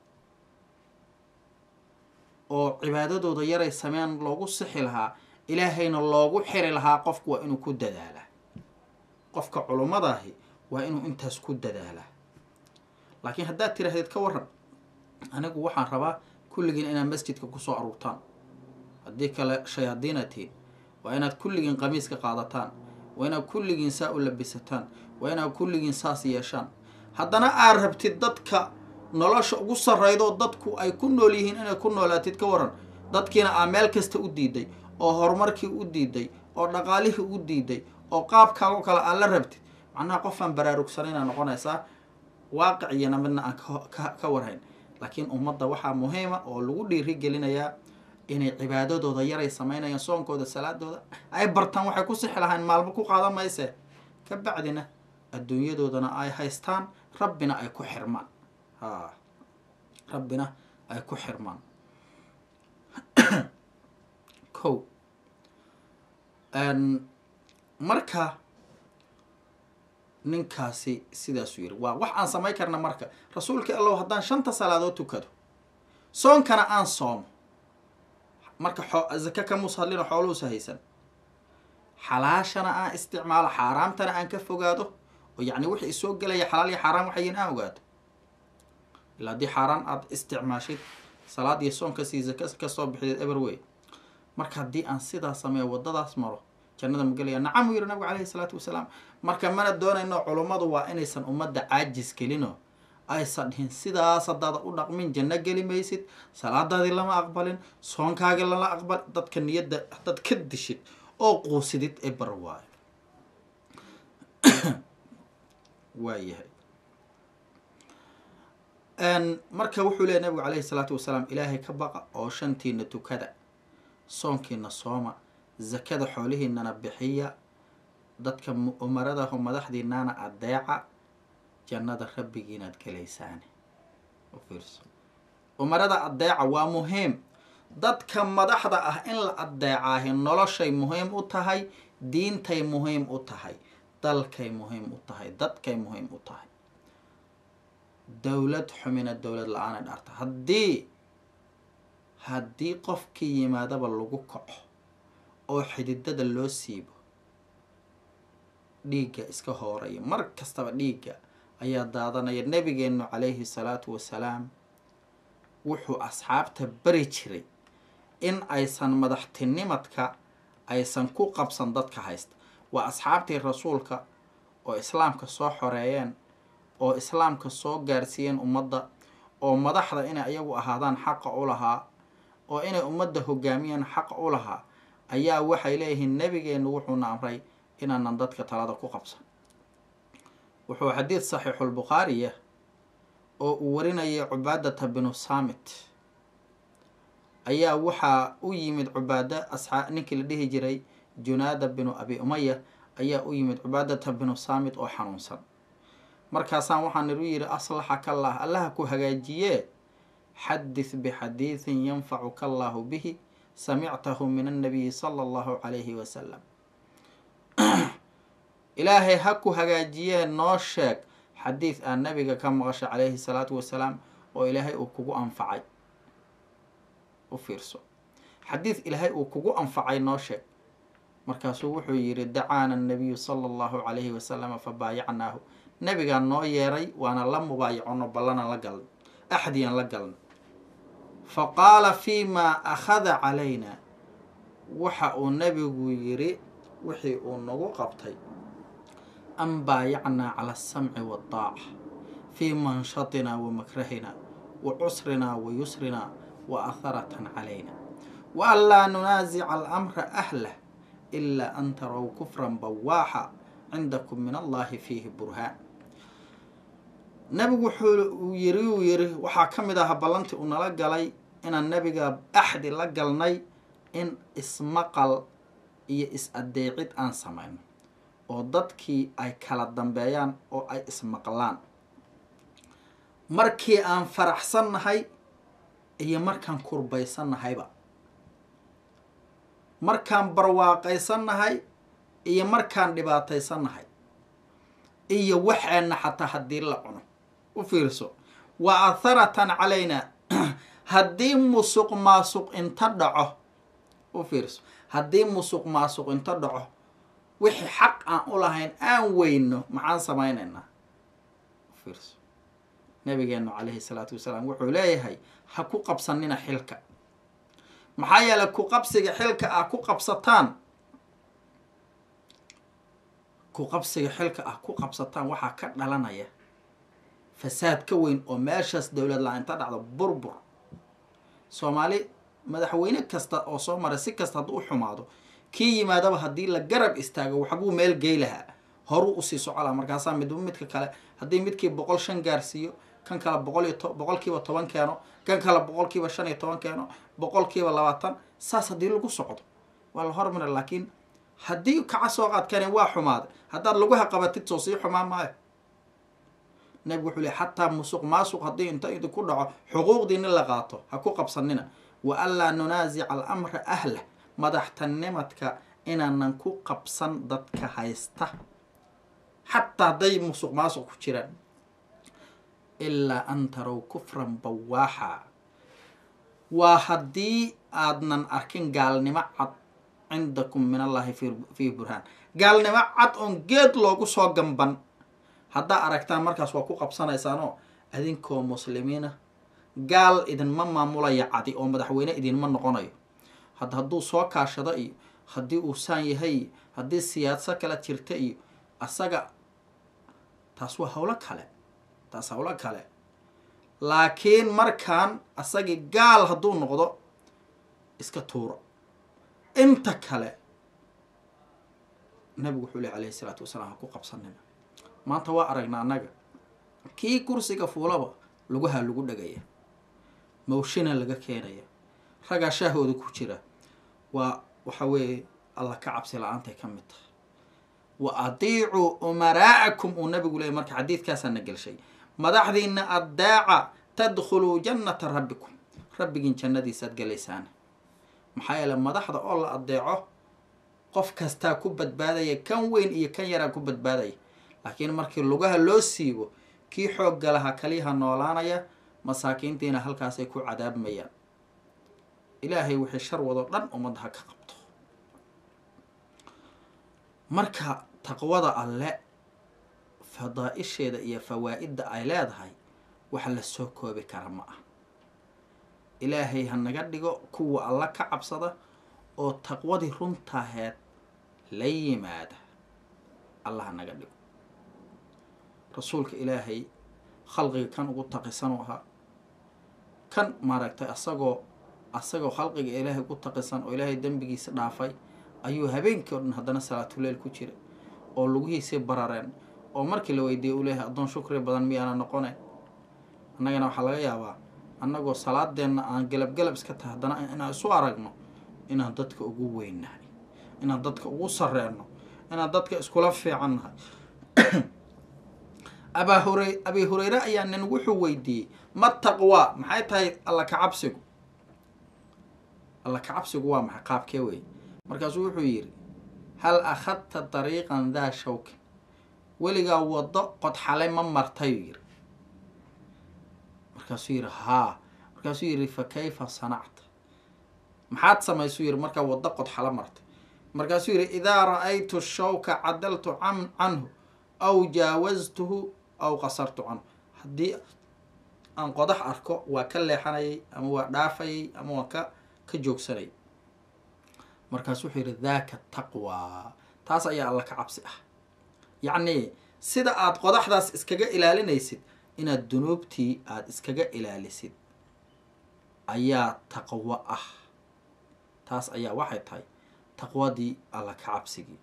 oo cibaadadooda yaray sameyn loogu sixi lahaa ilaahayna loogu xiri lahaa qofku waa inuu ku dadaalaa qofka culummadahi waa inuu intaas ku dadaalaa laakiin haddaad tiraahdeed ka waran anigu waxaan rabaa kulligiin inaad masjidka kusoo aruurtaan haddii kale shayaadiina tihiin waa inaad kulligiin qamiiska qaadataan waa inaad kulligiin saa u labisataan waa inaad kulligiin saas yeeshaan haddana aad rabtid dadka nolosha ugu sarreydo dadku ay ku nool yihiin inay ku noolaatid ka waran dadkiina aa meel kasta u diiday oo horumarkii u diiday oo dhaqaalihii u diiday oo qaabkaagoo kale aad la rabtid macnaha qofaan baraarugsanayna noqonaysaa waaqiciyana midna aan ka warhayn laakiin ummadda waxaa muhiima oo lagu dhiiri gelinayaa inay cibaadadooda yaray samaynayaan soonkooda salaadooda ay bartaan waxay ku sixi lahayn maalmo ku qaadan mayse ka bacdina adduunyadoodana ay haystaan rabbina ay ku xirmaan ha rabbina ay ku xirmaan ko marka ninkaasi sidaasuu yiri waa wax aan samayn karna marka rasuulka allow haddaan shanta salaadood tukado soonkana aan soomo marka xo zaka kamuus hadlino xooluhusa haysan xalaashana aan isticmaalo xaaraamtana aan ka fogaado oo yacni wixii isoo gelaya xalaal iyo xaaraan waxayin aan ogaado ilaa haddii xaaraan aada isticmaashid salaad iyo soonkasii zaka kasoo bixideed eber wey marka haddii aan sidaa sameeyo waddadaas maro jannada ma gelaya nacam uu yihi nabigu caleyhi salaatu wasalaam marka mana doonayno culummadu waa inaysan ummadda caajis gelino aysan dhihin sidaas haddaada u dhaqmin janno geli maysid salaadaadii lama aqbalin soonkaagii lama aqbal dadka niyadda haddaad ka dishid oo quusidid ee bar waayo waayahay marka wuxuu leeya nabigu caleyhi salaatu wasalaam ilaahay ka baqa oo shantiina tukada soonkiina sooma zakada xoolihiinana bixiya dadka umaradaho madaxdiinaana adeeca jannada rabbigiinaad gelaysaane ufiirso umarada adeeca waa muhiim dadka madaxda ah in la adeecaahi noloshay muhiim u tahay diintay muhiim u tahay dalkay muhiim u tahay dadkay muhiim u tahay dowlad xumina dowlad la-aanay dhaarta haddii haddii qofkii yimaadaba lagu kaco oo xididada loo siibo dhiigga iska hooraya mar kastaba dhiigga ayaa daadanaya nabigeenu calayhi salaatu wasalaam wuxuu asxaabta bari jiray in aysan madaxtinimadka aysan ku qabsan dadka haysta waa asxaabtii rasuulka oo islaamka soo xoreeyeen oo islaamka soo gaarsiiyeen ummadda oo madaxda inay ayagu ahaadaan xaqa u lahaa oo inay ummadda hogaamiyaan xaqa u lahaa ayaa waxay leeyihiin nabigeenu wuxuuna amray inaanan dadka talada ku qabsan wuxuu xadiid saxiixulbukhaariya oo uu warinayay cubaadata binu saamit ayaa waxaa u yimid cubaada asxaa ninkii la dhihi jiray junaada binu abi umaya ayaa u yimid cubaadata binu saamit oo xanuunsan markaasaan waxaan iru yidhi aslaxaka allah allaha ku hagaajiyee xadith bixadiidin yanfacuka allahu bihi samictahu min annabiyi sala allahu calayhi wasalam ilaahay ha ku hagaajiyee noo sheeg xadiid aa nabiga ka maqasha calayhi salaatu wasalaam oo ilaahay uu kugu anfacay u fiirso xadiid ilaahay uu kugu anfacay noo sheeg markaasuu wuxuu yidhi dacaana annabiyu sala allahu calayhi wasalama fa baayacnaahu nabigaa noo yeeray waana la mubaayacono ballanan la galna axdiyan la galna fa qaala fii maa akhada calayna waxa uu nabigu yidhi wixii uu nagu qabtay an baayacnaa cala asamci waddaaca fii manshatinaa wa makrahina wa cusrinaa wa yusrinaa wa aharatan calayna wa an laa nunaasica alamra ahlah ilaa an tarow kufran bawaaxa cindakum min allahi fiihi burhaan nabigu wuxuu yiri uu yiri waxaa ka mid aha ballantii uu nala galay inaan nabiga axdi la galnay in ismaqal iyo is-adeecid aan samayno oo dadkii ay kala dambeeyaan oo ay ismaqlaan markii aan faraxsannahay iyo markaan kurbaysannahayba markaan barwaaqaysannahay iyo markaan dhibaataysannahay iyo waxeenna xataa haddii la cuno u fiirso wa atharatan calaynaa haddii musuq maasuq inta dhaco u fiirso haddii musuq maasuq inta dhaco wixii xaq aan u lahayn aan weyno maxaan samaynaynaa u fiirso nabigeenu calayhi salaatu wasalaam wuxuu leeyahay ha ku qabsanina xilka maxaa yeelay ku qabsiga xilka ah ku qabsataan ku qabsiga xilka ah ku qabsataan waxaa ka dhalanaya fasaad ka weyn oo meeshaas dowlad la-inta dhacdo burbur soomaali madaxweyne kasta oo soo maray si kasta hadduu u xumaado kii yimaadaba haddii la garab istaago waxbuu meel gey lahaa horuu usii socolaa markaasaa midba midka kale haddii midkii boqol shan gaarsiiyo kan kale boqol iyo to boqolkiiba toban keeno kan kale boqolkiiba shan iyo toban keeno boqolkiiba labaatan saas haddii lagu socdo waa la hormara laakiin haddii kaca soo qaadkani waa xumaaday haddaad laguha qabatid soo sii xumaan maayo nabigu wuxuu ley xataa musuq maasuq haddii inta idinku dhaco xuquuqdiina la qaato ha ku qabsanina wa anlaa nunaasica alamra ahlah madaxtanimadka inaanan ku qabsan dadka haysta xataa hadday musuq maasuq ku jiraan ilaa an tarow kufran bawaaxa waa haddii aadnan arkin gaalnimo cad cindakum min allahi fii burhaan gaalnimo cad oon geed loogu soo gamban haddaa aragtaan markaas waa ku qabsanaysaanoo adinkoo muslimiina gaal idinma maamulaya cadi oo madaxweyne idinma noqonayo had hadduu soo kaashado iyo haddii uu saan yahay iyo haddii siyaasad kala jirta iyo asaga taas waa howlo kale taas howlo kale laakiin markaan asagii gaal hadduu noqdo iska tuuro inta kale nabigu wuxuu leh alayhi isalaatu wasalaam ha ku qabsanina maanta waa aragna annaga kii kursiga fuulaba lugaha lagu dhagaya mawshina laga keenaya raggaa shaahooda ku jira waa waxa weeye alla ka cabsi la-aantay ka mid tahay wa adiicuu umaraa'akum uu nabigu leeyay marka xadiidkaasaa na gelshay madaxdiina addaaca tadkhuluu jannata rabbikum rabbigiin jannadiisaad galaysaan maxaa yeele madaxda oo la addeeco qof kastaa ku badbaadaya kan weyn iyo kan yaraa ku badbaadaya laakiin markii lugaha loo siibo kii xoogga lahaa kaliyaha noolaanaya masaakiintiina halkaasay ku cadaabmayaan ilaahay wixii shar wadoo dhan ummadda ha ka qabto marka taqwada alle fadaa-isheeda iyo fawaa-idda ay leedahay wax la soo koobi kara ma ah ilaahay ha naga dhigo kuwa alla ka cabsada oo taqwadii runtaaheed la yimaada alla ha naga dhigo rasuulka ilaahay khalqiga kan ugu taqisan u ahaa kan maaragtay asagoo asagoo khalqiga ilaahay ugu taqisan oo ilaahay dembigiisa dhaafay ayuu habeenkii o dhan haddana salaatuleyl ku jira oo lugihiisii barareen oo markii la weydiiyay uu leeyahay addoon shukri badan miyaana noqonayn annagana waxaa laga yaabaa annagoo salaadeenna aan galab galab iska tahay haddana inaan isu aragno inaan dadka ugu weynnahay inaan dadka ugu sarreenno inaan dadka iskula fiican nahay abaa hurey abi hureyre ayaa nin wuxuu weydiiyey ma taqwaa maxay tahay alla kacabsigu alla kacabsigu waa maxay qaabkee wey markaasuu wuxuu yidhi hal akhadta dariiqan daa shawkin weligaa waddo qodxale ma martayuu yidhi markaasuu yidhi haa markaasuu yidhi fa kayfa sanacta maxaad samaysuu yidhi markaa waddo qodxale martay markaasuu yidhi idaa ra-aytu shawka cadaltu can canhu aw jaawastuhu aw qasartu canhu haddii aan qodax arko waa ka leexanayay ama waa dhaafayay ama waa ka ka joogsanayay markaasu wuxuu yidhi daaka taqwaa taas ayaa alla ka cabsi ah yacnii sida aada qodaxdaas iskaga ilaalinaysid inaad dunuubtii aada iskaga ilaalisid ayaa taqwo ah taas ayaa waxay tahay taqwadii alla ka cabsigii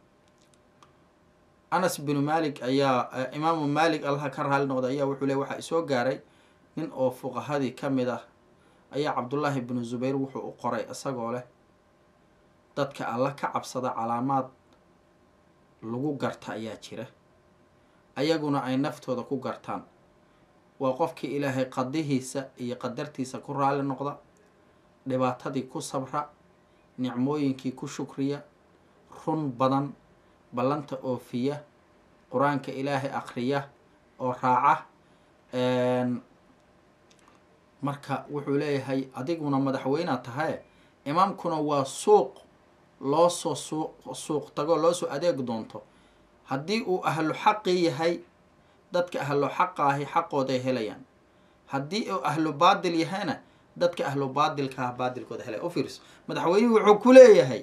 anas binu malik ayaa imaamu malik allaha ka raali noqday ayaa wuxuu ley waxaa isoo gaaray nin oo fuqahadii ka mid ah ayaa cabdullaahi binu zubayr wuxuu u qoray isagoo leh dadka alla ka cabsada calaamaad lagu garta ayaa jira ayaguna ay naftooda ku gartaan waa qofkii ilaahay qadihiisa iyo qadartiisa ku raali noqda dhibaatadii ku sabra nicmooyinkii ku shukriya run badan ballanta oofiya qur-aanka ilaahay akriya oo raaca marka wuxuu leeyahay adiguna madaxweynea tahaye imaamkuna waa suuq loo soo suuq suuq tago loo soo adeeg doonto haddii uu ahlu xaqi yahay dadka ahlu xaqa ahi xaqooday helayaan haddii uu ahlu baadil yahayna dadka ahlu baadilka ah baadilkooda helaya u fiirso madaxweynuhu wuxuu ku leeyahay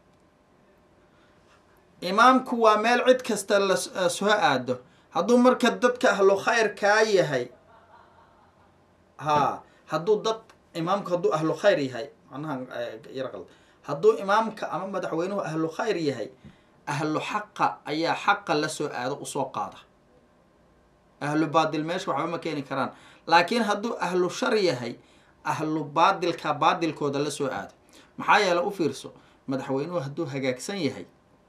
imaamku waa meel cid kasta la soo aado hadduu marka dadka ahlu khayr kaa yahay haa hadduu dad imaamku hadduu ahlu khayr yahay macnaha yarqal hadduu imaamka ama madaxweynuhu ahlu khayr yahay ahlu xaqa ayaa xaqa la soo aado usoo qaada ahlu baadil meesha waxba ma keeni karaan laakiin hadduu ahlu shar yahay ahlu baadilka baadilkooda la soo aado maxaa yeele u fiirso madaxweynuhu hadduu hagaagsan yahay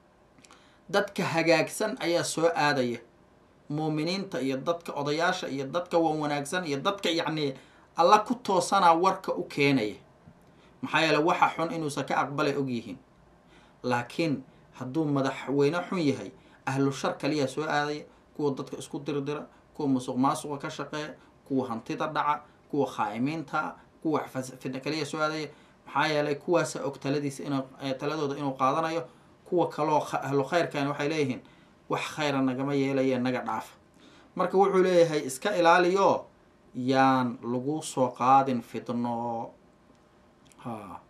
dadka hagaagsan ayaa soo aadaya muuminiinta iyo dadka odayaasha iyo dadka wan wanaagsan iyo dadka yacnii alla ku toosanaa warka u keenaya maxaa yeele waxa xun inuusan ka aqbalay ogyihiin laakiin hadduu madaxweyne xun yahay ahlu shar kaliyaa soo aadaya kuwa dadka isku dirdira kuwa musuq maasuqa ka shaqeeya kuwa hantida dhaca kuwa khaa'imiinta kuwa fidna kaliya soo aadaya maxaa yeelay kuwaasa og taladiisa inuu taladooda inuu qaadanayo kuwa kaloo ahlu khayrkani waxay leeyihiin wax khayra nagama yeelaya naga dhaafa marka wuxuu leeyahay iska ilaaliyo yaan lagu soo qaadin fidno ha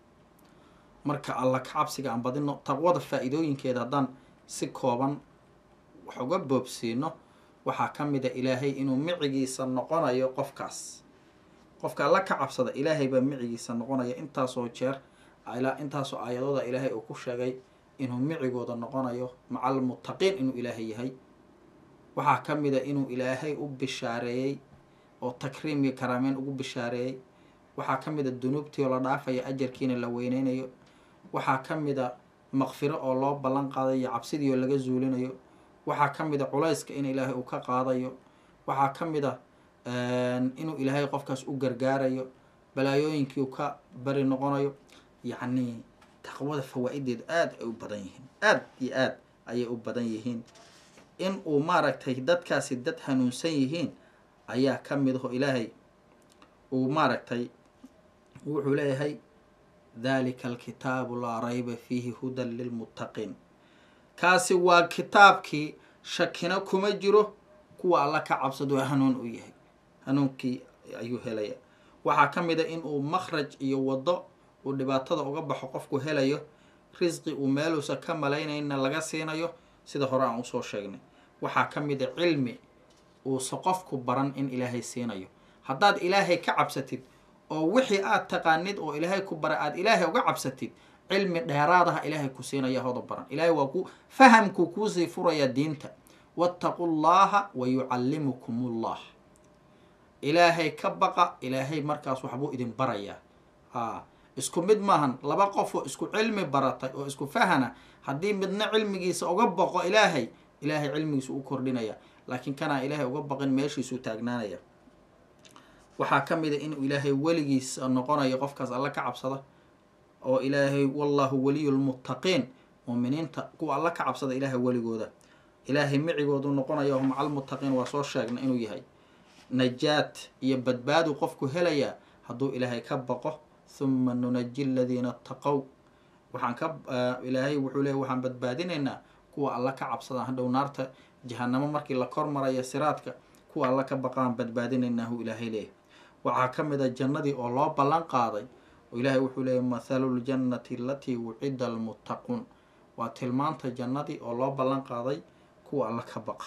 marka alla ka cabsiga aan badino taqwada faa-iidooyinkeeda haddaan si kooban wax uga boobsiino waxaa ka mid a ilaahay inuu micigiisa noqonayo qofkaas qofka alla ka cabsada ilaahay baa micigiisa noqonaya intaasoo jeer intaasoo aayadooda ilaahay uu ku sheegay inuu micigooda noqonayo maca almuttaqiin inuu ilaahay yahay waxaa ka mid a inuu ilaahay u bishaareeyey oo takriim iyo karaameyn ugu bishaareeyey waxaa ka mid a dunuubtii oo la dhaafaya ajarkiina la weyneynayo waxaa ka mid a maqfiro oo loo ballan qaadayo cabsidii oo laga zuulinayo waxaa ka mid a culayska in ilaahay uu ka qaadayo waxaa ka mid a inuu ilaahay qofkaas u gargaarayo balaayooyinkii uu ka bari noqonayo yacnii taqwada fawaa-ideedu aada ay u badan yihiin aada iyo aad ayay u badan yihiin in uu maaragtay dadkaasi dad hanuunsan yihiin ayaa ka mid aho ilaahay uu maaragtay wuxuu leeyahay dalika alkitaabu laa rayba fiihi hudan lilmuttaqiin kaasi waa kitaabkii shakina kuma jiro kuwa alla ka cabsado hanuun u yahay hanuunkii ayuu helaya waxaa ka mid a in uu makhraj iyo waddo uu dhibaatada uga baxo qofku helayo risqi uu meeluusa ka malaynayna laga siinayo sida hore aan usoo sheegnay waxaa ka mid a cilmi uusa qofku baran in ilaahay siinayo haddaad ilaahay ka cabsatid oo wixii aad taqaanid oo ilaahay ku bara aada ilaahay uga cabsatid cilmi dheeraadaha ilaahay ku siinaya hoda baran ilaahay waa ku fahamkuu kuusii furaya diinta wattaqu llaha wa yucallimukum ullah ilaahay ka baqa ilaahay markaas waxbuu idin barayaa a isku mid maahan laba qofoo isku cilmi baratay oo isku fahana haddii midna cilmigiisa uga baqo ilaahay ilaahay cilmigiisu u kordhinaya laakiin kanaa ilaahay uga baqin meeshiisuu taagnaanaya waxaa ka mid a inuu ilaahay weligiisa noqonayo qofkaas alla ka cabsada oo ilaahay wallahu waliyu lmuttaqiin muuminiinta kuwa alla ka cabsada ilaahay weligooda ilaahay micigoodu noqonaya o maca almuttaqiin waa soo sheegna inuu yahay najaad iyo badbaadu qofku helayaa hadduu ilaahay ka baqo huma nunaji aladiina ataqow waxaan ka ilaahay wuxuu leeyahy waxaan badbaadinaynaa kuwa alla ka cabsadaan hadhow naarta jahanamo markii la kor maraya siraadka kuwa alla ka baqaan badbaadinaynaahu ilaahay leeyahy waxaa ka mid a jannadii oo loo ballan qaaday oo ilaahay wuxuu leeyahy mathalu ljannati alatii wucida almuttaquun waa tilmaanta jannadii oo loo ballan qaaday kuwa alla ka baqa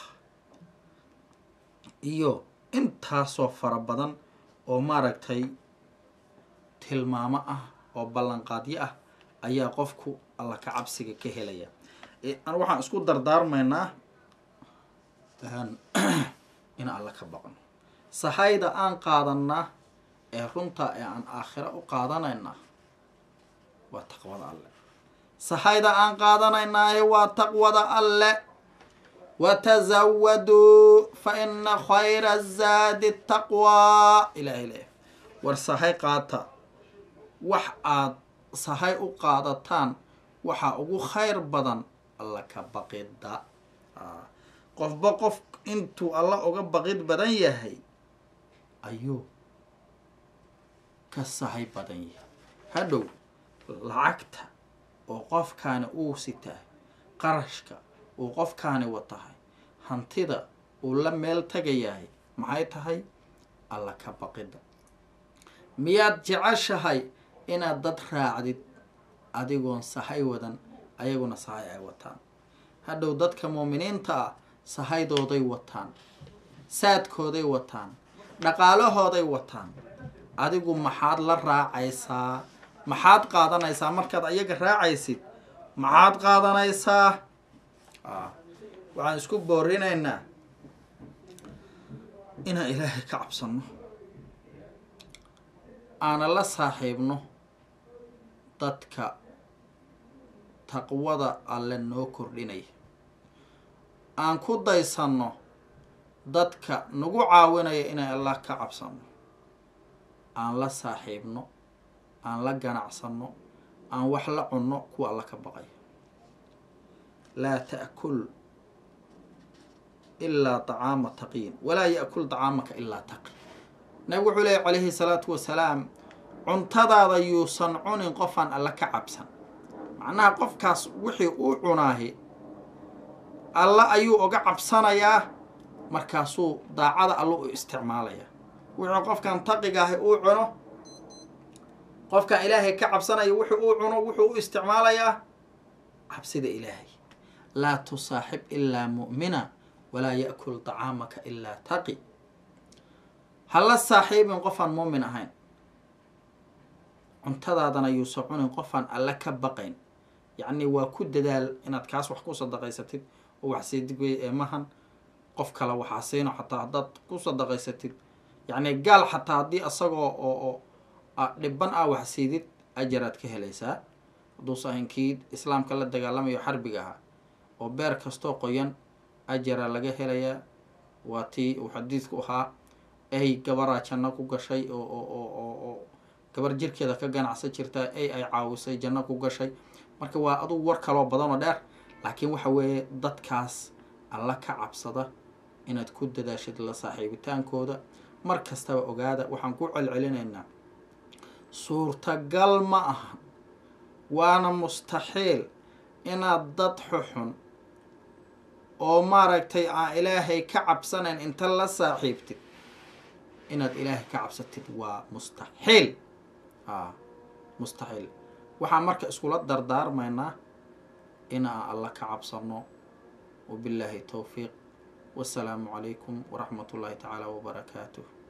iyo intaasoo fara badan oo maaragtay tilmaamo ah oo ballanqaadyo ah ayaa qofku alla ka cabsiga ka helaya waxaan isku dardaarmaynaa in alla ka baqno sahayda aan qaadanaa ee runta ee aan aakhiro u qaadanaynaa waa taqwada alle sahayda aan qaadanaynaaye waa taqwada alle watazawaduu fa ina khayra zaadi taqwaa ilaahay leeyahy war sahay qaata wax aad sahay u qaadataan waxaa ugu khayr badan alla ka baqida qofba qof intuu alla uga baqid badan yahay ayuu ka sahay badan yahay hadhow lacagta oo qofkaani uu sitahay qarashka uu qofkaani watahay hantida uu la meel tagayahay maxay tahay alla ka baqida miyaad jeceshahay inaad dad raacdid adigoon sahay wadan ayaguna sahay ay wataan hadhow dadka muuminiinta ah sahaydooday wataan saadkooday wataan dhaqaalahooday wataan adigu maxaad la raacaysaa maxaad qaadanaysaa markaad ayaga raacaysid maxaad qaadanaysaa waxaan isku boorinaynaa inaan ilaahay ka cabsanno aana la saaxiibno dadka taqwada alle noo kordhinaya aan ku daysanno dadka nagu caawinaya inay allah ka cabsanno aan la saaxiibno aan la ganacsanno aan wax la cunno kuwa alla ka baqaya laa ta'kul ilaa طacaama taqiin walaa ya'kul طacaamaka ilaa taqi nabig wuxuu leeyay calayhi salaatu wasalaam cuntadaada yuusan cunin qofaan alla ka cabsan macnaha qofkaas wixii uu cunaahi alla ayuu oga cabsanayaa markaasuu daacada alla u isticmaalayaa wuxuu qofkan taqigaahi uu cuno qofkan ilaahay ka cabsanaya wuxuu uu cuno wuxuu u isticmaalayaa cabsida ilaahay laa tusaaxib ilaa mu'mina walaa ya'kul طacaamaka ilaa taqi hala saaxiibin qofaan muumin ahayn cuntadaadana yuusan cunin qofaan alle ka baqayn yacni waa ku dadaal inaad kaas wax ku sadaqaysatid oo wax siidig wey eemahan qof kale waxaa siino xataa haddaad ku sadaqaysatid yacni gaal xataa haddii asagoo oo oo dhiban ah wax siidid ajaraad ka helaysaa hadduusa ahayn kii islaamka la dagaalamayo xarbiga ahaa oo beer kastoo qoyan ajaraa laga helayaa waa tii uu xadiidku ahaa ay gabaraa janno ku gashay oo oo oo oo oo gabar jirkeeda ka ganacsan jirtaa ay ay caawisay janno ku gashay marka waa adugu war kaloo badanoo dheer laakiin waxa weeye dadkaas alla ka cabsada inaad ku dadaashid la saaxiibitaankooda mar kastaba ogaada waxaan ku celcelinaynaa suurtagal ma ahan waana mustaxiil inaad dad xuxun oo maaragtay aan ilaahay ka cabsanayn inta la saaxiibtid inaad ilaahay ka cabsatid waa mustaxiil a mustaxiil waxaan marka iskula dardaarmaynaa in aan alla ka cabsano wabilaahi towfiiq wasalaamu calaykum waraxmat ullaahi tacaala wabarakaatuh